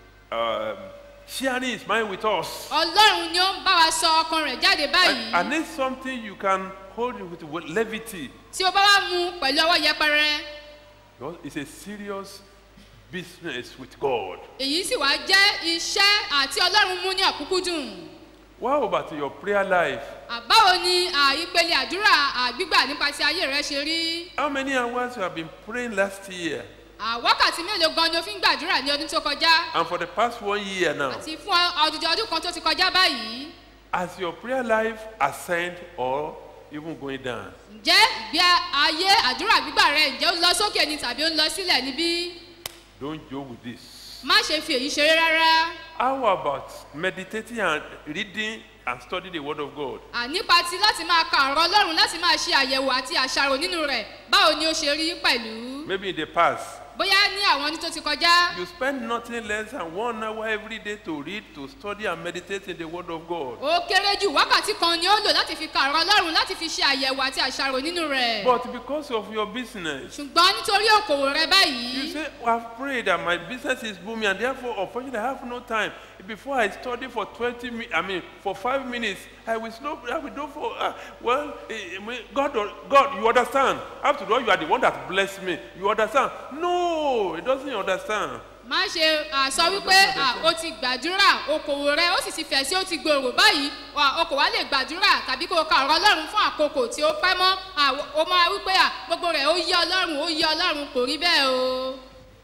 um, sharing His mind with us. ọlọ́run ni ó ń bá wa sọ ọkàn rẹ̀ jáde I, báyìí I need something you can hold with, with levity. tí o bá wá mu pẹ̀lú ọwọ́ yẹpẹrẹ Because it's a serious business with God. èyí sì wá jẹ́ iṣẹ́ àti ọlọ́run mú ní ọ̀kúnkúndùn What about your prayer life? àbáwo ni à, ìpele àdúrà à, gbígbà nípa ti ayé rẹ ṣe rí How many hours you have been praying last year? À, wákàtí mélòó gan ni o fi ń gbàdúrà ní ọdún tó kọjá And for the past one year now, àti fún ọdún ọdún kan tó ti kọjá báyìí has your prayer life ascend or even going down? ǹjẹ́ ìgbé ayé àdúrà gbígbà rẹ ǹjẹ́ ó ń lọ sókè ni tàbí ó ń lọ sílẹ̀ níbí Don't joke with this. má ṣe fi èyí ṣeré rárá How about meditating and reading and studying the Word of God? À, nípa ti láti máa ka ọ̀rọ̀ ọlọ́run láti máa ṣe àyẹ̀wò àti àṣàrò nínú rẹ̀ báwo ni ó ṣe rí pẹ̀lú Maybe in the past, bóyá ní àwọn ọdún tó ti kọjá you spend nothing less than one hour every day to read, to study, and meditate in the Word of God. ó kéré jù wákàtí kan ni ó lò láti fi ka ọ̀rọ̀ ọlọ́run láti fi ṣe àyẹ̀wò àti àṣàrò nínú rẹ̀ But because of your business, ṣùgbọ́n nítorí òkòwò rẹ you báyìí say, well, I've prayed that my business is booming, and therefore, unfortunately, I have no time. Before I study for 20 minutes, I mean, for five minutes, I will slow, I will do for, uh, well, eh, eh, God, God, you understand. After all, you are the one that blessed me. You understand? No, it doesn't understand. má ṣe à, sọ wípé à, o ti gbàdúrà okòwò rẹ ó sì ti fẹ̀ sí ó ti gbòòrò báyìí wà, o kò wá lè gbàdúrà tàbí kó o ka ọ̀rọ̀ ọlọ́run fún àkókò tí ó pẹ́ mọ́ à, o máa wípé à, gbogbo rẹ̀ ó yí ọlọ́run ó yí ọlọ́run kò rí bẹ́ẹ̀ o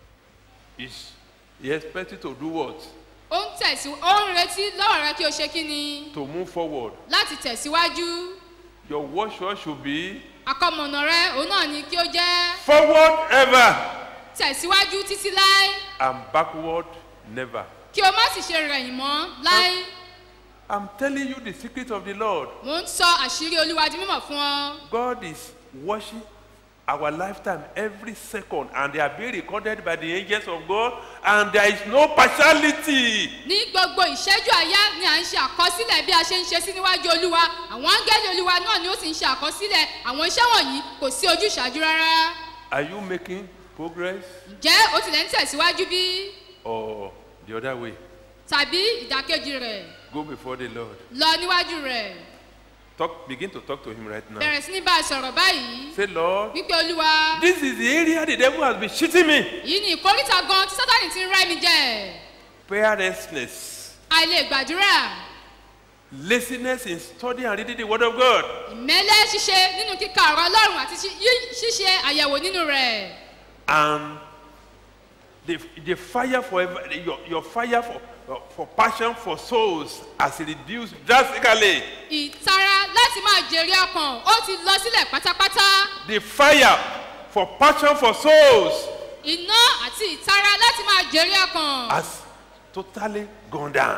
Is he expected to do what? ó ń tẹ̀sí ó ń retí lọ́wọ́ rẹ kí o ṣe kí ni To move forward. láti tẹ̀síwájú Your watchword should be àkọmọ̀nà rẹ òun náà ni kí ó jẹ́ forward ever tẹ̀síwájú títí láé and backward never. kí o má sì ṣe rẹ̀yìn mọ́ láé I'm telling you the secret of the Lord. mò ń sọ àṣírí olúwa di mímọ̀ fún ọ God is watching our lifetime every second, and they are being recorded by the angels of God, and there is no partiality. ní gbogbo ìṣẹ́jú àyá ni à ń ṣe àkọsílẹ̀ bí a ṣe ń ṣe sí níwájú olúwa àwọn áńgẹ́lì olúwa náà ni ó sì ń ṣe àkọsílẹ̀ àwọn iṣẹ́ wọ̀nyí kò sí ojúṣàájú rárá Are you making progress ǹjẹ́ ó tilẹ̀ ń tẹ̀síwájú bí or the other way? tàbí ìdàkejì rẹ̀ Go before the Lord. lọ níwájú rẹ̀ Talk, begin to talk to Him right now. bẹ̀rẹ̀ sí ní bá a sọ̀rọ̀ báyìí Say, Lord, wípé olúwa this is the area the devil has been cheating me. yìí ni ìkórìtà gan tí sátani ti ń rẹ́ mi jẹ Prayerlessness, àìlè gbàdúrà laziness in studying and reading the Word of God, ìmẹ́lẹ́ ṣíṣe nínú kíka ọ̀rọ̀ ọlọ́run àti ṣí- yí- ṣíṣe àyẹ̀wò nínú rẹ̀ and the, the fire for ever, your, your fire for, for passion for souls has reduced drastically. ìtara láti máa jèrè ọkàn ó ti lọ sílẹ̀ pátápátá The fire for passion for souls iná àti ìtara láti máa jèrè ọkàn has totally gone down.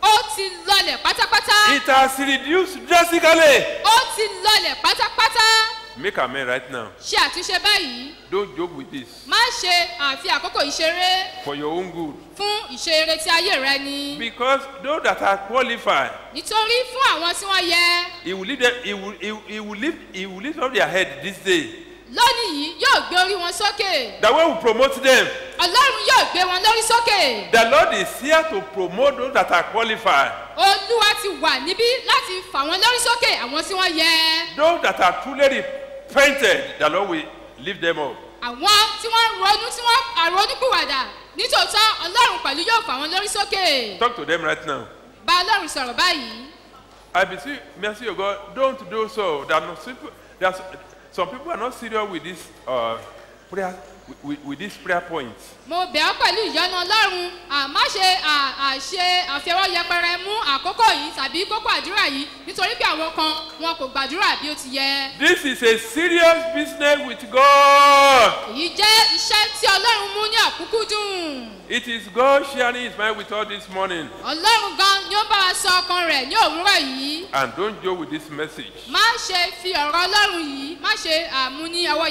ó ti lọlẹ̀ pátápátá It has reduced drastically. ó ti lọlẹ̀ pátápátá Make amen right now. ṣe àtúnṣe báyìí Don't joke with this. má ṣe àfi àkókò ìṣeré For your own good. fún ìṣeré tí ayé rẹ ni Because those that are qualified, nítorí fún àwọn tí wọ́n yẹ he will lead them, he will, he, will- he will lift, he will lift up their head this day. lónìí yìí yóò gbé orí wọn sókè The way we promote them. ọlọ́run yóò gbé wọn lórí sókè The Lord is here to promote those that are qualified. olúwa ti wà níbí láti fà wọn lórí sókè àwọn tí wọ́n yẹ Those that are truly repented, the Lord will lift them up. àwọn tí wọ́n ronú tí wọ́n àrònúpìwàdà nítòótọ́ ọlọ́run pẹ̀lú yóò fà wọn lórí sókè Talk to them right now. bá ọlọ́run sọ̀rọ̀ báyìí I beseech mercy of God, don't do so. There are no simple, there's, some people are not serious with this uh, prayer, with, with, with these prayer points. mo bẹ̀ ọ́ pẹ̀lú ìyọ́nú ọlọ́run àmá ṣe à- àṣe àfiọwọ́ yẹpẹrẹ mú àkókò yìí tàbí kókó àdúrà yìí nítorí pé àwọn kan wọn kò gbàdúrà bí ó ti yẹ. This is a serious business with God. èyí jẹ́ iṣẹ́ tí ọlọ́run mú ní ọ̀kúnkúndùn. It is God sharing His mind with us this morning. ọlọ́run gan ni ó bá wa sọ ọkàn rẹ̀ ní òwúrọ̀ yìí. And don't joke with this message. má ṣe fi ọ̀rọ̀ ọlọ́run yìí má ṣe àmú ní ọwọ́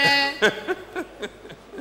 yẹpẹrẹ.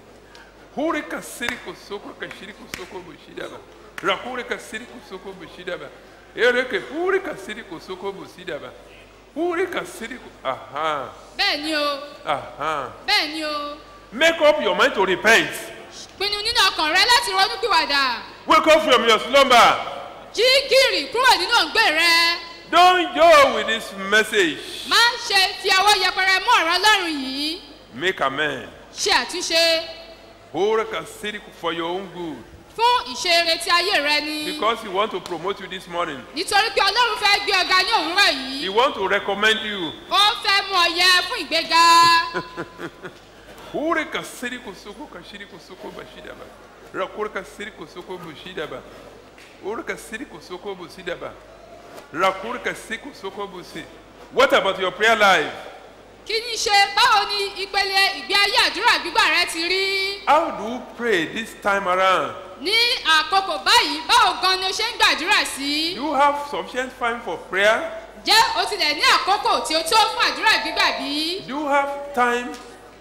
Hure kasiri kosoko kashiri kosoko bushidaba. Rakure kasiri kosoko bushidaba. Ereke hure kasiri kosoko bushidaba. Hure kasiri ko aha bẹ́ẹ̀ ni o aha. bẹ́ẹ̀ ni o Make up your mind to repent. pinnu nínú ọkàn rẹ láti ronúpìwàdà. Wake up from your slumber. jí gìrì kúrò nínú òǹgbẹ rẹ. Don't joke with this message. má ṣe fi ọwọ́ yẹpẹrẹ mú ọ̀rọ̀ ọlọ́run yìí. Make amen. ṣe àtúnṣe Hure kasiri for your own good. fún ìṣeré tí ayé rẹ ni. Because He want to promote you this morning. nítorí pé ọlọ́run fẹ́ gbé ọ̀gá ní òwúrọ̀ yìí. He want to recommend you. ó fẹ́ mú ọ yẹ fún ìgbéga. Hure kasiri kosoko kashiri kosoko bashidaba. Rakure kasiri kosoko bushidaba. Hure kasiri kosoko busidaba. Rakure kasiri kosoko busi. What about your prayer life? kí ni ṣe báwo ni ìpele ìgbé ayé àdúrà gbígbà rẹ ti rí. How do you pray this time around? ní àkókò báyìí báwo gan ni o ṣe ń gbàdúrà sí. Do you have sufficient time for prayer? jẹ́ o tilẹ̀ ní àkókò tí o tó fún àdúrà gbígbà bí. Do you have time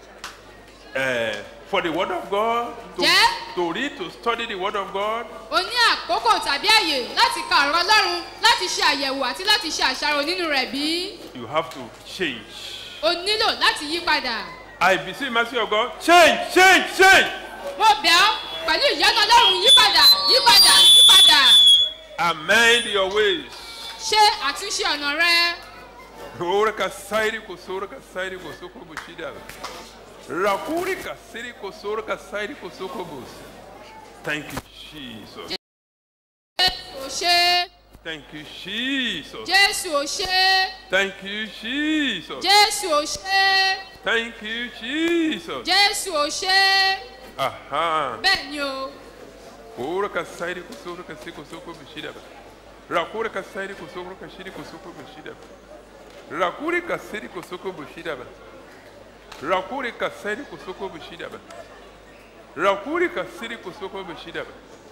uh, for the Word of God? To, Yeah. to read, to study the Word of God? o ní àkókò tàbí àyè láti ka ọ̀rọ̀ ọlọ́run láti ṣe àyẹ̀wò àti láti ṣe àṣàrò nínú rẹ̀ bí. You have to change. o nílò láti yí padà. I beseech mercy of God. Change, change, change. mo bẹ̀ ọ́ pẹ̀lú ìyọ́nú ọlọ́run yí padà yí padà yí padà. Amend your ways. ṣe àtúnṣe ọ̀nà rẹ. Ora kasairi kosora kasairi kosoko bushida. Rakuri kasiri kosora kasairi kosoko bus. Thank you, Jesus. jésù ò ṣe Thank you, Jesus. jésù ò ṣe Thank you, Jesus. jésù ò ṣe Thank you, Jesus. jésù ò ṣe Aha. bẹ́ẹ̀ ni o. Ora kasairi kosora kasiri kosoko bushida. Rakuri kasairi kosora kasiri kosoko bushida. Rakuri kasiri kosoko bushida. Rakuri kasiri kosoko bushida. Rakuri kasiri kosoko bushida.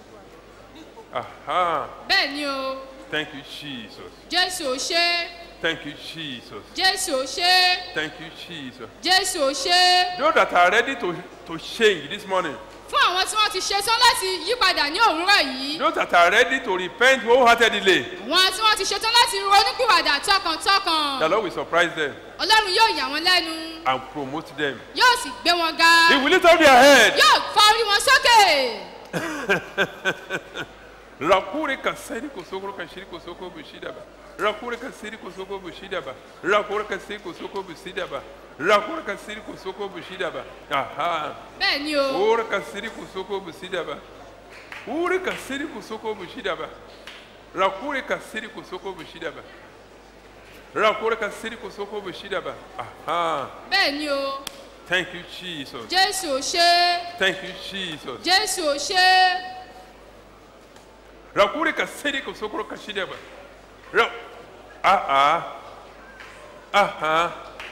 Aha. bẹ́ẹ̀ ni o Thank you, Jesus. jésù ò ṣe Thank you, Jesus. jésù ò ṣe Thank you, Jesus. jésù ò ṣe Those that are ready to, to change this morning, fún àwọn tí wọ́n ti ṣetán láti yí padà ní òwúrọ̀ yìí those that are ready to repent wholeheartedly, àwọn tí wọ́n ti ṣetán láti ronúpìwàdà tọkàntọkàn the Lord will surprise them ọlọ́run yóò yà wọ́n lẹ́nu and promote them. yóò sì gbé wọn ga He will lift up their head. yóò fa orí wọn sókè Rakure kasiri kosoko kashiri kosoko bushida ba. Rakure kasiri kosoko bushida ba. Rakure kasiri kosoko bushida ba. Rakure kasiri kosoko bushida ba. Aha. bẹ́ẹ̀ ni o Ora kasiri kosoko bushida ba. Ure kasiri kosoko bushida ba. Rakure kasiri kosoko bushida ba. Rakure kasiri kosoko bushida ba. Aha. bẹ́ẹ̀ ni o Thank you, Jesus. jésù ò ṣe Thank you, Jesus. jésù ò ṣe Rakure kasiri kosoko kashida ba. Ra ah ah. Aha.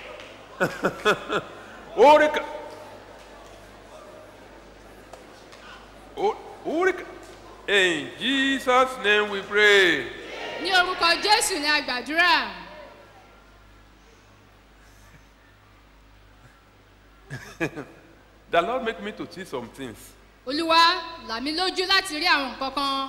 Ore ka. O- Ore ka. In Jesus' name we pray. ní orúkọ jésù ni a gbàdúrà The Lord make me to see some things. olúwa là mí lójú láti rí àwọn nǹkan kan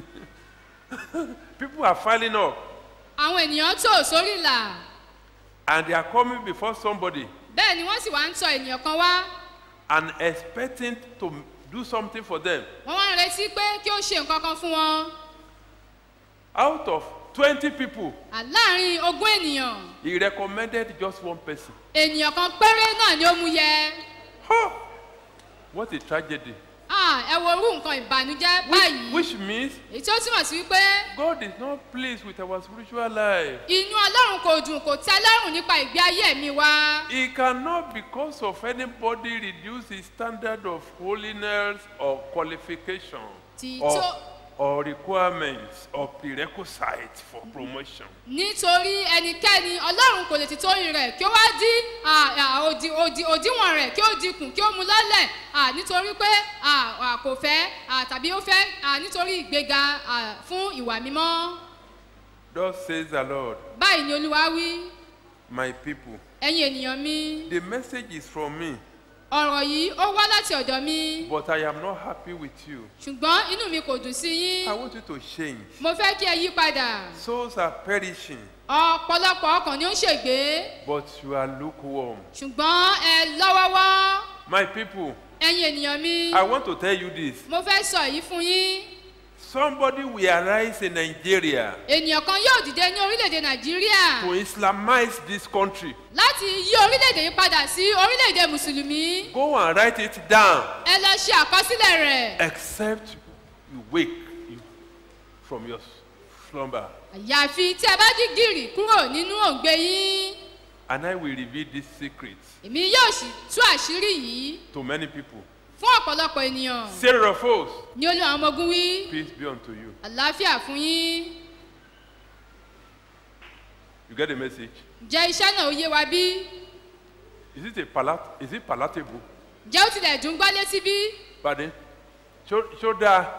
People are filing up àwọn ènìyàn tò sórí ìlà and they are coming before somebody bẹ́ẹ̀ ni wọ́n sì wá ń tọ ènìyàn kan wá and expecting to do something for them. wọ́n wá ń retí pé kí ó ṣe nǹkan kan fún wọn Out of 20 people, À, láàrin ogún ènìyàn he recommended just one person. ènìyàn kan péré náà ni ó mú yẹ Huh! What a tragedy. Ah, ẹ wo orú nǹkan ìbànújẹ́ Which, báyìí which means èyí tó túmọ̀ sí wípé God is not pleased with our spiritual life. inú ọlọ́run kò dùn kò tẹ́ lọ́rùn nípa ìgbé ayé mi wá He cannot, because of anybody, reduce his standard of holiness or qualification Ti or, tó- or requirements or prerequisites for promotion. nítorí ẹnikẹ́ni ọlọ́run kò lè ti torí rẹ̀ kí ó wá dí à, à, òdì òdì òdiwọ̀n rẹ̀ kí ó dínkù kí ó mu lọ́lẹ̀ à, nítorí pé à, à, kò fẹ́ à, tàbí ó fẹ́ à, nítorí ìgbéga à, fún ìwà mímọ́ Thus says the Lord, báyìí ni olúwa wí my people. ẹ̀yin ènìyàn mi The message is from me, ọ̀rọ̀ yìí ó wá láti ọ̀dọ̀ mi but I am not happy with you. ṣùgbọ́n inú mi kò dùn sí yín I want you to change. mo fẹ́ kí ẹ yí padà Souls are perishing, ọ̀pọ̀lọpọ̀ ọkàn ni ó ń ṣègbé but you are lukewarm. ṣùgbọ́n ẹ lọ́wọ́wọ́ My people, ẹ̀yin ènìyàn mi I want to tell you this. mo fẹ́ sọ èyí fún yín Somebody will arise in Nigeria ènìyàn kan yóò dìde ní orílẹ̀-èdè nàìjíríà to Islamize this country. láti yí orílẹ̀-èdè yìí padà sí orílẹ̀-èdè mùsùlùmí Go and write it down. ẹ lọ ṣe àkọsílẹ̀ rẹ̀ except you wake you from your slumber àyàfi tí ẹ bá jí gìrì kúrò nínú òǹgbẹ yín and i will reveal this secret èmi yóò sì tú àṣírí yìí to many people fún ọ̀pọ̀lọpọ̀ ènìyàn sarah of hosts ní olú àwọn ọmọ ogun wí peace be unto you àlàáfíà fún yín you get the message jẹ́ iṣẹ́ náà ó yé wa bí is it a palat is it palatable jẹ́ ó tilẹ̀ dùn gbọ́ létí bí pardon show show that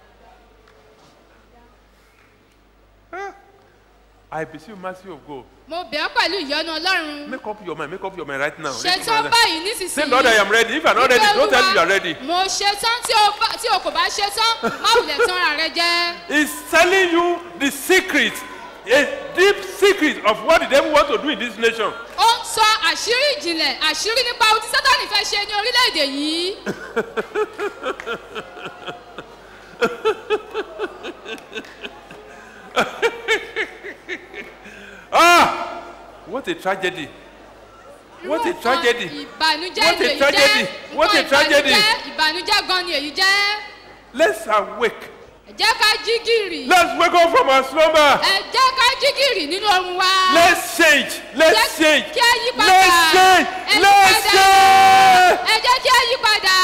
i beseech mercy of god mo bẹ̀ ọ́ pẹ̀lú ìyọ́nú ọlọ́run make up your mind make up your mind right now ṣetán báyìí say nísinsìnyí lord i am ready if you are not ready Wípé don't tell me Olúwa, you are ready mo ṣetán tí o bá- tí o kò bá ṣetán má wulẹ̀ tán ara rẹ jẹ́. He's telling you the secret, a deep secret of what the devil wants to do in this nation. ó ń sọ àṣírí ìjìnlẹ̀ àṣírí nípa ohun tí sátani fẹ́ ṣe ní orílẹ̀-èdè yìí. Ah! What a tragedy. What a Irú nǹkan tragedy. ìbànújẹ́ What a ni èyí tragedy. jẹ́ What a nǹkan tragedy. ìbànújẹ́ ìbànújẹ́ gan ni èyí jẹ́. Let's awake. ẹ jẹ́ ká jí gìrì. Let's wake up from our slumber. ẹ jẹ́ ká jí gìrì nínú oorun wa. Let's change. Let's Jẹ́ change. kí a yí padà. Let's change. Ẹ yí Let's padà. change. ẹ jẹ́ kí a yí padà.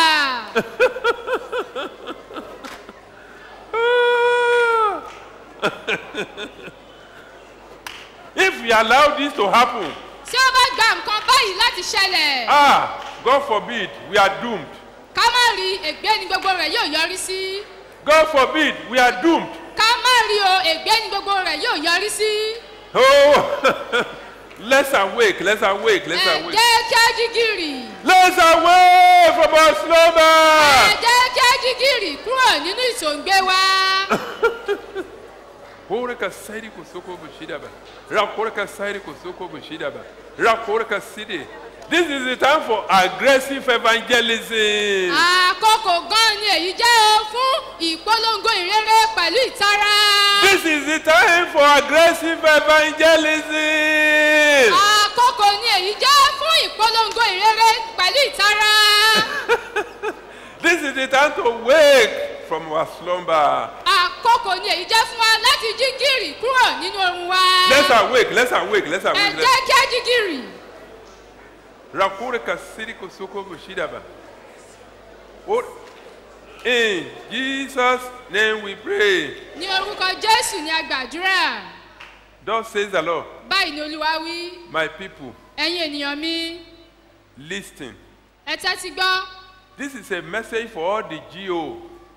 if we allow this to happen, tí ó bá gba nǹkan báyìí láti ṣẹlẹ̀. ah, God forbid, we are doomed. ká má rí ègbé ni gbogbo rẹ̀ yóò yọrí sí. God forbid, we are doomed. ká má rí o ègbé ni gbogbo rẹ̀ yóò yọrí sí. Oh, let's awake, let's awake, let's ẹ awake. jẹ́ kí a jí gìrì. Let's awake from our ẹ slumber. jẹ́ kí a jí gìrì kúrò nínú ìsòǹgbé wa. Koreka sairi kosoko bushidaba. Rakoreka sairi kosoko bushidaba. Rakoreka sidi. This is the time for aggressive evangelism. àkókò gan ni èyí jẹ́ o fún ìpolongo ìrere pẹ̀lú ìtara. This is the time for aggressive evangelism. àkókò ni èyí jẹ́ fún ìpolongo ìrere pẹ̀lú ìtara. This is the time to wake from our slumber. àkókò ni èyí jẹ́ fún wa láti jí gìrì kúrò nínú oorun wa. Let's awake, let's awake, let's ẹ awake. Let's... jẹ́ kí a jí gìrì. Rakoreka sidi kosoko bushidaba. Oh, In Jesus' name we pray. ní orúkọ jésù ni a gbàdúrà. Thus says the Lord, báyìí ni olúwa wí. my people, ẹ̀yin ènìyàn mi listen. ẹ tẹ́tí gbọ́. This is a message for all the GO.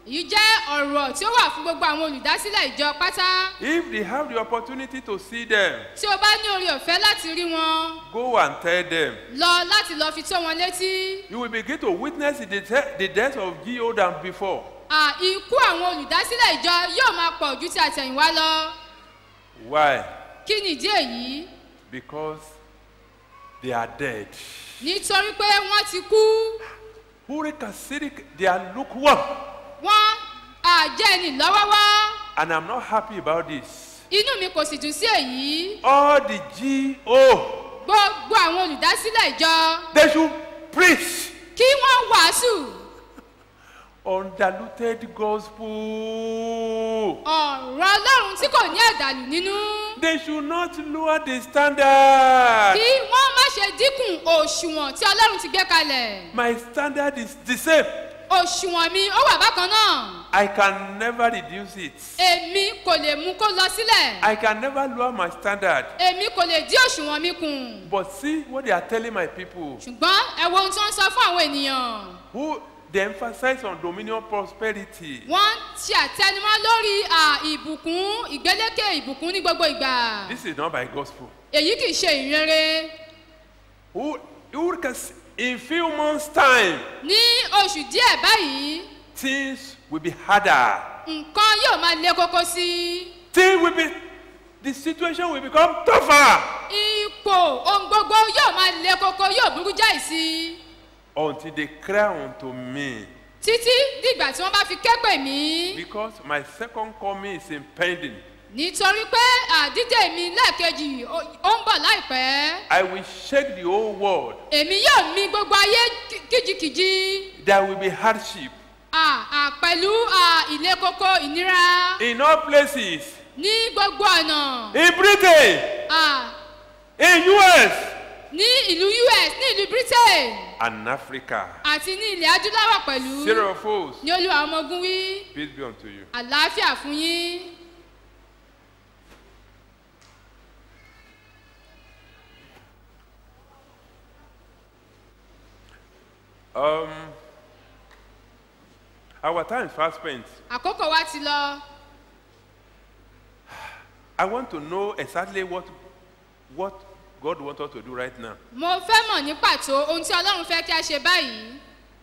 èyí jẹ́ ọ̀rọ̀ tí ó wà fún gbogbo àwọn olùdásílẹ̀ ìjọ pátá If they have the opportunity to see them, tí o bá ní orí ọ̀fẹ́ láti rí wọn go and tell them. lọ láti lọ fi tó wọn létí You will begin to witness the, de- the death of G.O. than before. à ikú àwọn olùdásílẹ̀ ìjọ yóò máa pọ̀ ju ti àtẹ̀yìnwá lọ Why? kí nìdí èyí Because they are dead. nítorí pé wọ́n ti kú Hurricane Sirik, they are lukewarm. wọ́n àjẹ́ ẹni lọ́wọ́wọ́ And I'm not happy about this. inú mi kò sì dùn sí èyí All the G.O. gbogbo àwọn olùdásílẹ̀ ìjọ They should preach kí wọ́n wàásù undiluted gospel. ọ̀rọ̀ ọlọ́run tí kò ní ẹ̀dàlù nínú They should not lower the standard. kí wọ́n má ṣe dínkù òṣùwọ̀n tí ọlọ́run ti gbé kalẹ̀ My standard is the same. òṣùwọ̀n mi ó wà bákan náà I can never reduce it. èmi kò lè mú kó lọ sílẹ̀ I can never lower my standard. èmi kò lè dí òṣùwọ̀n mi kùn But see what they are telling my people ṣùgbọ́n ẹ wo ohun tí wọ́n ń sọ fún àwọn ènìyàn who they emphasize on dominion prosperity. wọ́n ṣe àtẹnumọ́ lórí à, ìbùkún ìgbélékè ìbùkún ní gbogbo ìgbà This is not by gospel. èyí kì í ṣe ìrere Who, who can, s- in few months' time, ní oṣù díẹ̀ báyìí things will be harder. nǹkan yóò máa le koko sí i Things will be, the situation will become tougher ipò ohun gbogbo yóò máa le koko yóò burú jáì sí i until they cry unto me. títí dìgbà tí wọ́n bá fi kẹ́pẹ̀ mí Because my second coming is impending. nítorí pé àdídè mi lẹ́ẹ̀kejì ó ó ń bọ̀ láìpẹ́ I will shake the whole world. èmi yóò mi gbogbo ayé kí- kíjikìji There will be hardship à, à, pẹ̀lú à, ìle koko ìnira in all places. ní gbogbo ọ̀nà In Britain, à, in US, ní ìlú us ní ìlú britain and Africa. àti ní ilẹ̀ adúláwọ̀ pẹ̀lú Zero foes. ní olúwa ọmọ ogun wí Peace be unto you. àlàáfíà fún yín. Um, our time is fast spent. àkókò wa ti lọ I want to know exactly what, what God wants us to do right now. mo fẹ́ mọ̀ ní pàtó ohun tí ọlọ́run fẹ́ kí a ṣe báyìí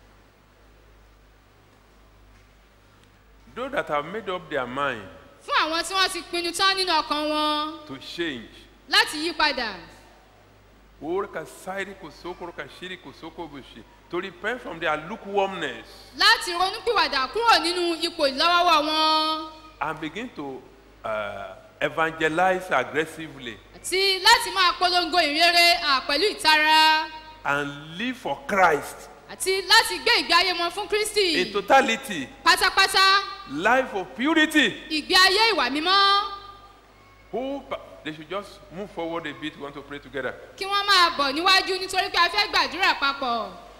Those that have made up their mind fún àwọn tí wọ́n ti pinnu tán nínú ọkàn wọn to change. láti yí padà Orka sairi kosoko, orka shiri kosoko bushi. To repent from their lukewarmness láti ronúpìwàdà kúrò nínú ipò ìlọ́wọ́wọ́ wọn and begin to uh, evangelize aggressively àti láti máa polongo ìrere à, pẹ̀lú ìtara and live for Christ àti láti gbé ìgbé ayé wọn fún kristi in totality. pátápátá Life of purity. ìgbé ayé ìwà mímọ́ Who they should just move forward a bit. We want to pray together. kí wọ́n máa bọ̀ níwájú nítorí pé a fẹ́ gbàdúrà papọ̀